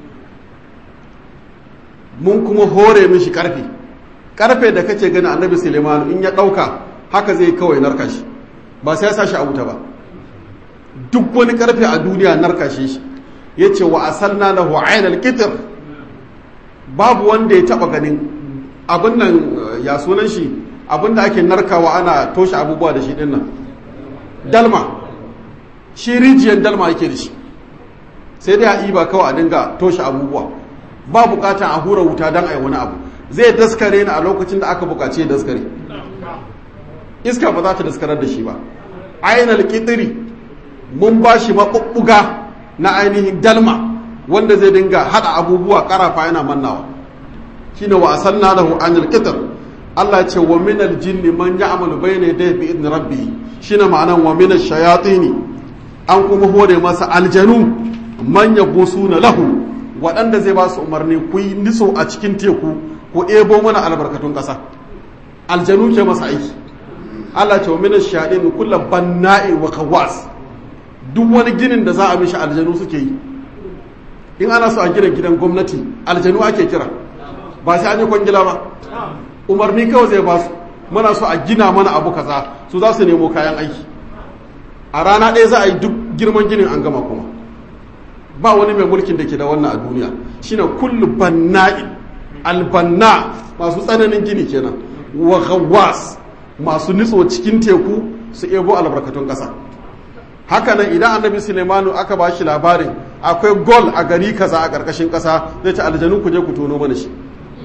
[SPEAKER 1] mun kuma hore mishi karfe karfe da kake gani annabi Suleiman in ya dauka haka zai kawai narka shi ba sai ya sa shi a wuta ba duk wani karfe a duniya narkashe shi ya ce wa asalna lahu ainal kitir babu wanda ya taba ganin abin nan ya sunan shi abin da ake narkawa ana toshe abubuwa da shi din nan dalma shi rijiyar dalma yake da shi sai dai a iba kawai a dinga toshe abubuwa ba bukatan a hura wuta don a yi wani abu zai daskare ni a lokacin da aka bukaci ya daskare iska ba za ta daskarar da shi ba ainal kitiri mun ba shi maɓuɓɓuga na ainihin dalma wanda zai dinga haɗa abubuwa ƙarafa yana mannawa shi ne wa a sanna lahu anil ƙitar Allah ce wa minal jinni man ya amalu bai ne da bi idin rabbi shi ne ma'anan wa minal shayatini an kuma hore masa aljanu man ya na lahu waɗanda zai ba su umarni ku yi niso a cikin teku ku ebo mana albarkatun ƙasa aljanu ke masa aiki Allah ce wa mina shaɗin kula banna'i wa kawas duk wani ginin da za a mishi aljanu suke yi in ana so a gina gidan gwamnati aljanu ake kira ba sai an yi kwangila ba umarni kawai zai ba su muna so a gina mana abu kaza su za su nemo kayan aiki a rana ɗaya za a yi duk girman ginin an gama kuma ba wani mai mulkin da ke da wannan a duniya shine kullu banna'in albanna masu tsananin gini kenan wa ghawwas masu nitso cikin teku su ebo albarkatun ƙasa hakanan idan annabi sulemanu aka ba shi labarin akwai gol a gari kaza a ƙarƙashin ƙasa zai ce aljanu ku je ku tono mana shi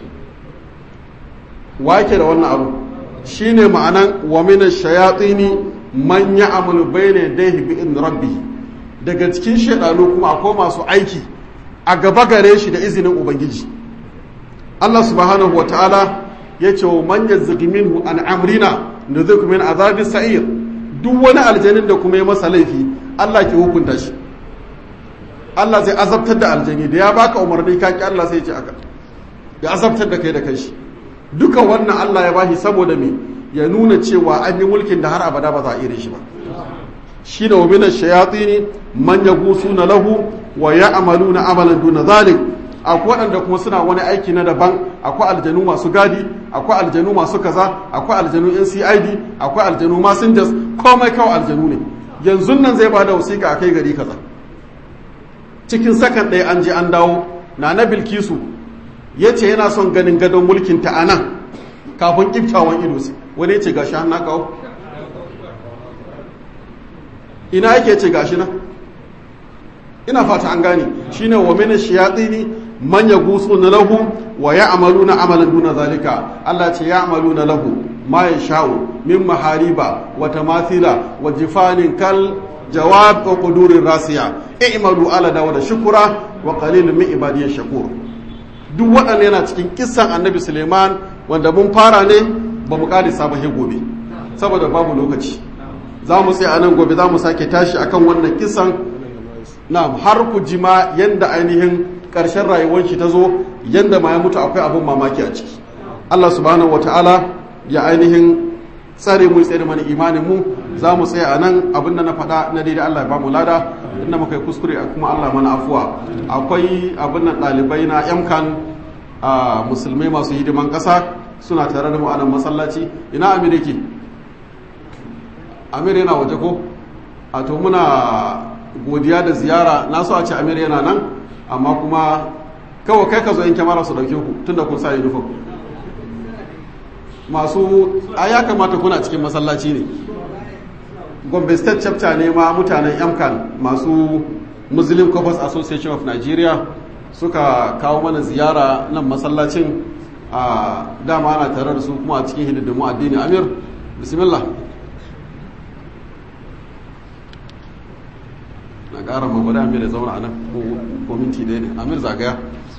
[SPEAKER 1] wake da wannan abu shine ma'anan wa min ash-shayatini man ya'malu bayna yadayhi bi in rabbi daga cikin shaidanu kuma akwai masu aiki a gaba gare shi da izinin ubangiji Allah subhanahu wa ta'ala ya ce wa man yazzigi minhu an amrina nuzuk min azabi sa'ir duk wani aljanin da kuma ya masa laifi Allah ke hukunta shi Allah zai azabtar da aljani da ya baka umarni ka ki Allah sai ya ce aka ya azabtar da kai da kanshi duka wannan Allah ya bashi saboda me ya nuna cewa an yi mulkin da har abada ba za a ire shi ba shi da waminan shayatini man ya gusu na lahu wa ya amalu na amalan duna zalik akwai waɗanda kuma suna wani aiki na daban akwai aljanu masu gadi akwai aljanu masu kaza akwai aljanu ncid akwai aljanu masinjas komai kawai aljanu ne yanzu nan zai ba da wasiƙa a kai gari kaza cikin sakan ɗaya an je an dawo na na bilkisu ya ce yana son ganin gadon mulkin ta a nan kafin ƙiftawan ido wani ya ce gashi an na kawo ina yake ce gashi nan ina fata an gane shine wa min ash-shayatin man yaghusuna lahu wa ya'maluna amalan duna zalika Allah ce ya'maluna lahu ma yasha'u min mahariba wa tamathila wa jifanin kal jawab wa qudurir rasiya i'malu ala dawud shukura wa qalilun min ibadiy shakur duk waɗannan yana cikin kissan annabi Suleiman wanda mun fara ne ba mu ƙari sabahe gobe saboda babu lokaci za mu tsaye a nan gobe za mu sake tashi akan wannan kisan na har ku ji ma yanda ainihin ƙarshen rayuwar shi ta zo yanda ma ya mutu akwai abin mamaki a ciki Allah subhanahu wata'ala ya ainihin tsare mu tsare mana imanin mu za mu tsaya a nan abin da na faɗa na daidai Allah ya ba mu lada inda muka yi kuskure kuma Allah mana afuwa akwai abin nan ɗalibai na yamkan a musulmai masu hidiman ƙasa suna tare da mu a nan masallaci ina amir yake amir yana waje ko a to muna godiya da ziyara na so a ce amir yana nan amma kuma kawai kai ka zo in kyamara su dauke ku tunda kun sa uniform masu a ya kamata kuna cikin masallaci ne gombe state chapter ne ma mutanen yamkan masu muslim couples association of nigeria suka kawo mana ziyara nan masallacin a dama ana tare da su kuma a cikin hididdimu addini amir bismillah na ƙara magwada amir ya zauna a nan ko minti ɗaya ne amir zagaya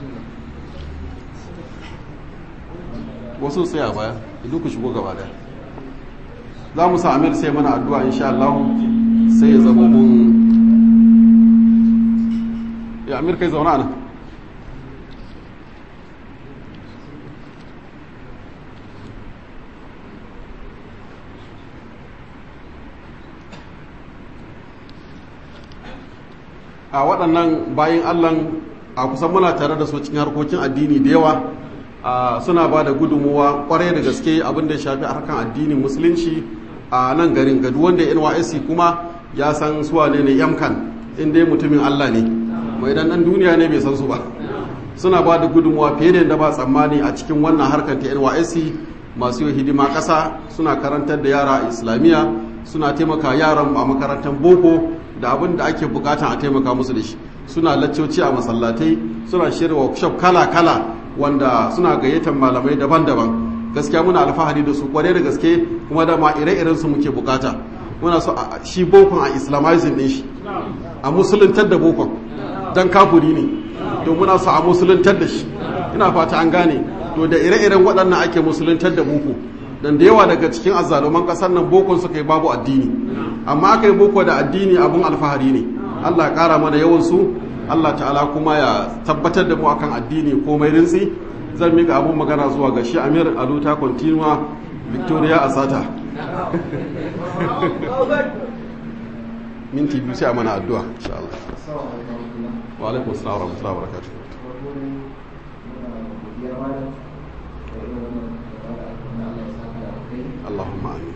[SPEAKER 1] wasu sai a baya idan ku shigo gaba daya za mu sa amir sai mana addu'a insha Allah sai ya zama mun ya amir kai zauna nan a waɗannan bayan allah a kusan muna tare da su cikin harkokin addini da yawa suna ba da gudunmuwa kwarai da gaske abin da ya shafi harkan addinin musulunci a nan garin gadu wanda nysc kuma ya san suwa ne ne yamkan inda mutumin allah ne mai dan dan duniya ne bai san su ba suna ba da gudunmuwa fiye da yadda ba tsammani a cikin wannan harkar ta nysc masu yi hidima ƙasa suna karantar da yara a islamiyya suna taimaka yaran a makarantar boko da abin da ake bukata a taimaka musu da shi suna laccoci a masallatai suna shirya workshop kala-kala wanda suna gayyatar malamai daban-daban gaskiya muna alfahari da su kwarai da gaske kuma dama ire-iren su muke bukata muna so shi bokon a islamizing din shi a musuluntar da bokon don kafuri ne to muna so a musuluntar da shi ina fata an gane to da ire-iren waɗannan ake musuluntar da boko dan da yawa daga cikin azzaluman ƙasar nan bokon suka yi babu addini amma aka yi boko da addini abun alfahari ne allah ya ƙara mana yawan su Allah ta'ala kuma ya tabbatar da mu akan addini komai rinsi zan mika abun magana zuwa ga shi Amir Aluta Continua Victoria Asata minti biyu sai a mana addu'a insha Allah wa alaikum assalam wa rahmatullahi wa barakatuh Allahumma amin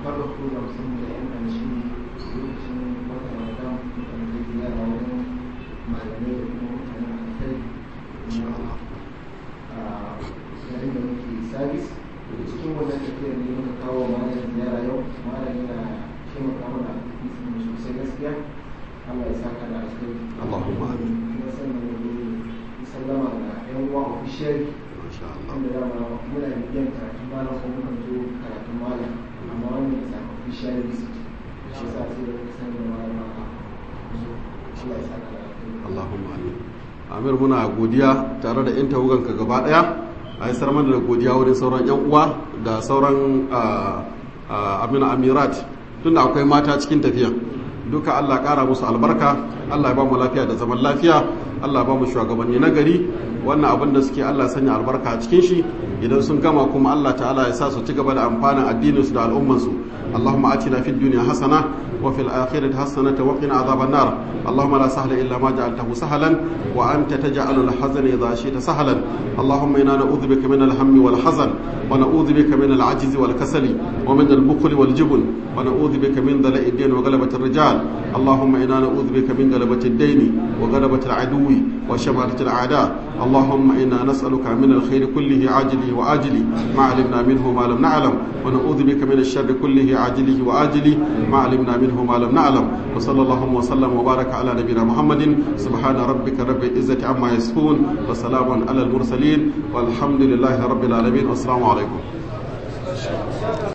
[SPEAKER 3] yayin da muke sabis cikin wannan tafiyar ne muka kawo malam ziyara yau malam yana taimaka mana a sosai gaskiya Allah ya saka da alheri
[SPEAKER 1] Allahumma amin
[SPEAKER 3] kuma sannan mu sallama ga yan uwa official
[SPEAKER 1] masha Allah
[SPEAKER 3] wanda dama muna bibiyan karatun malam ko mukan zo karatun malam amma wannan ya samu official visit shi yasa sai da muka sanya malam a zo Allah ya saka da alheri
[SPEAKER 1] Allahumma amin Amir muna godiya tare da yan tawaganka gaba daya a yi sarmar da godiya wurin sauran yan uwa da sauran amina amirat tunda akwai mata cikin tafiya duka Allah kara musu albarka Allah ya ba mu lafiya da zaman lafiya Allah ya ba mu shugabanni na gari wannan abin da suke Allah sanya albarka a cikin shi idan sun gama kuma Allah ta'ala ya sa su ci gaba da amfanin addinin su da al'umman su Allahumma atina fid dunya hasana wa fil akhirati hasanatan wa qina adhaban nar Allahumma la sahla illa ma ja'altahu sahlan wa anta taj'alu al-hazana idha shi'ta sahlan Allahumma inna na'udhu bika min al-hammi wal hazan wa na'udhu bika min al-'ajzi wal kasali wa min al-bukhli wal jubn wa na'udhu bika min dhala'i ad-din wa ghalabati ar-rijal Allahumma inna na'udhu bika min ghalabati ad-dayn wa ghalabati al-'aduwi wa shamatati al-a'da اللهم إنا نسألك من الخير كله عاجله وآجله ما علمنا منه ما لم نعلم ونعوذ بك من الشر كله عاجله وآجله ما علمنا منه ما لم نعلم وصلى الله وسلم وبارك على نبينا محمد سبحان ربك رب العزة عما يصفون وسلام على المرسلين والحمد لله رب العالمين والسلام عليكم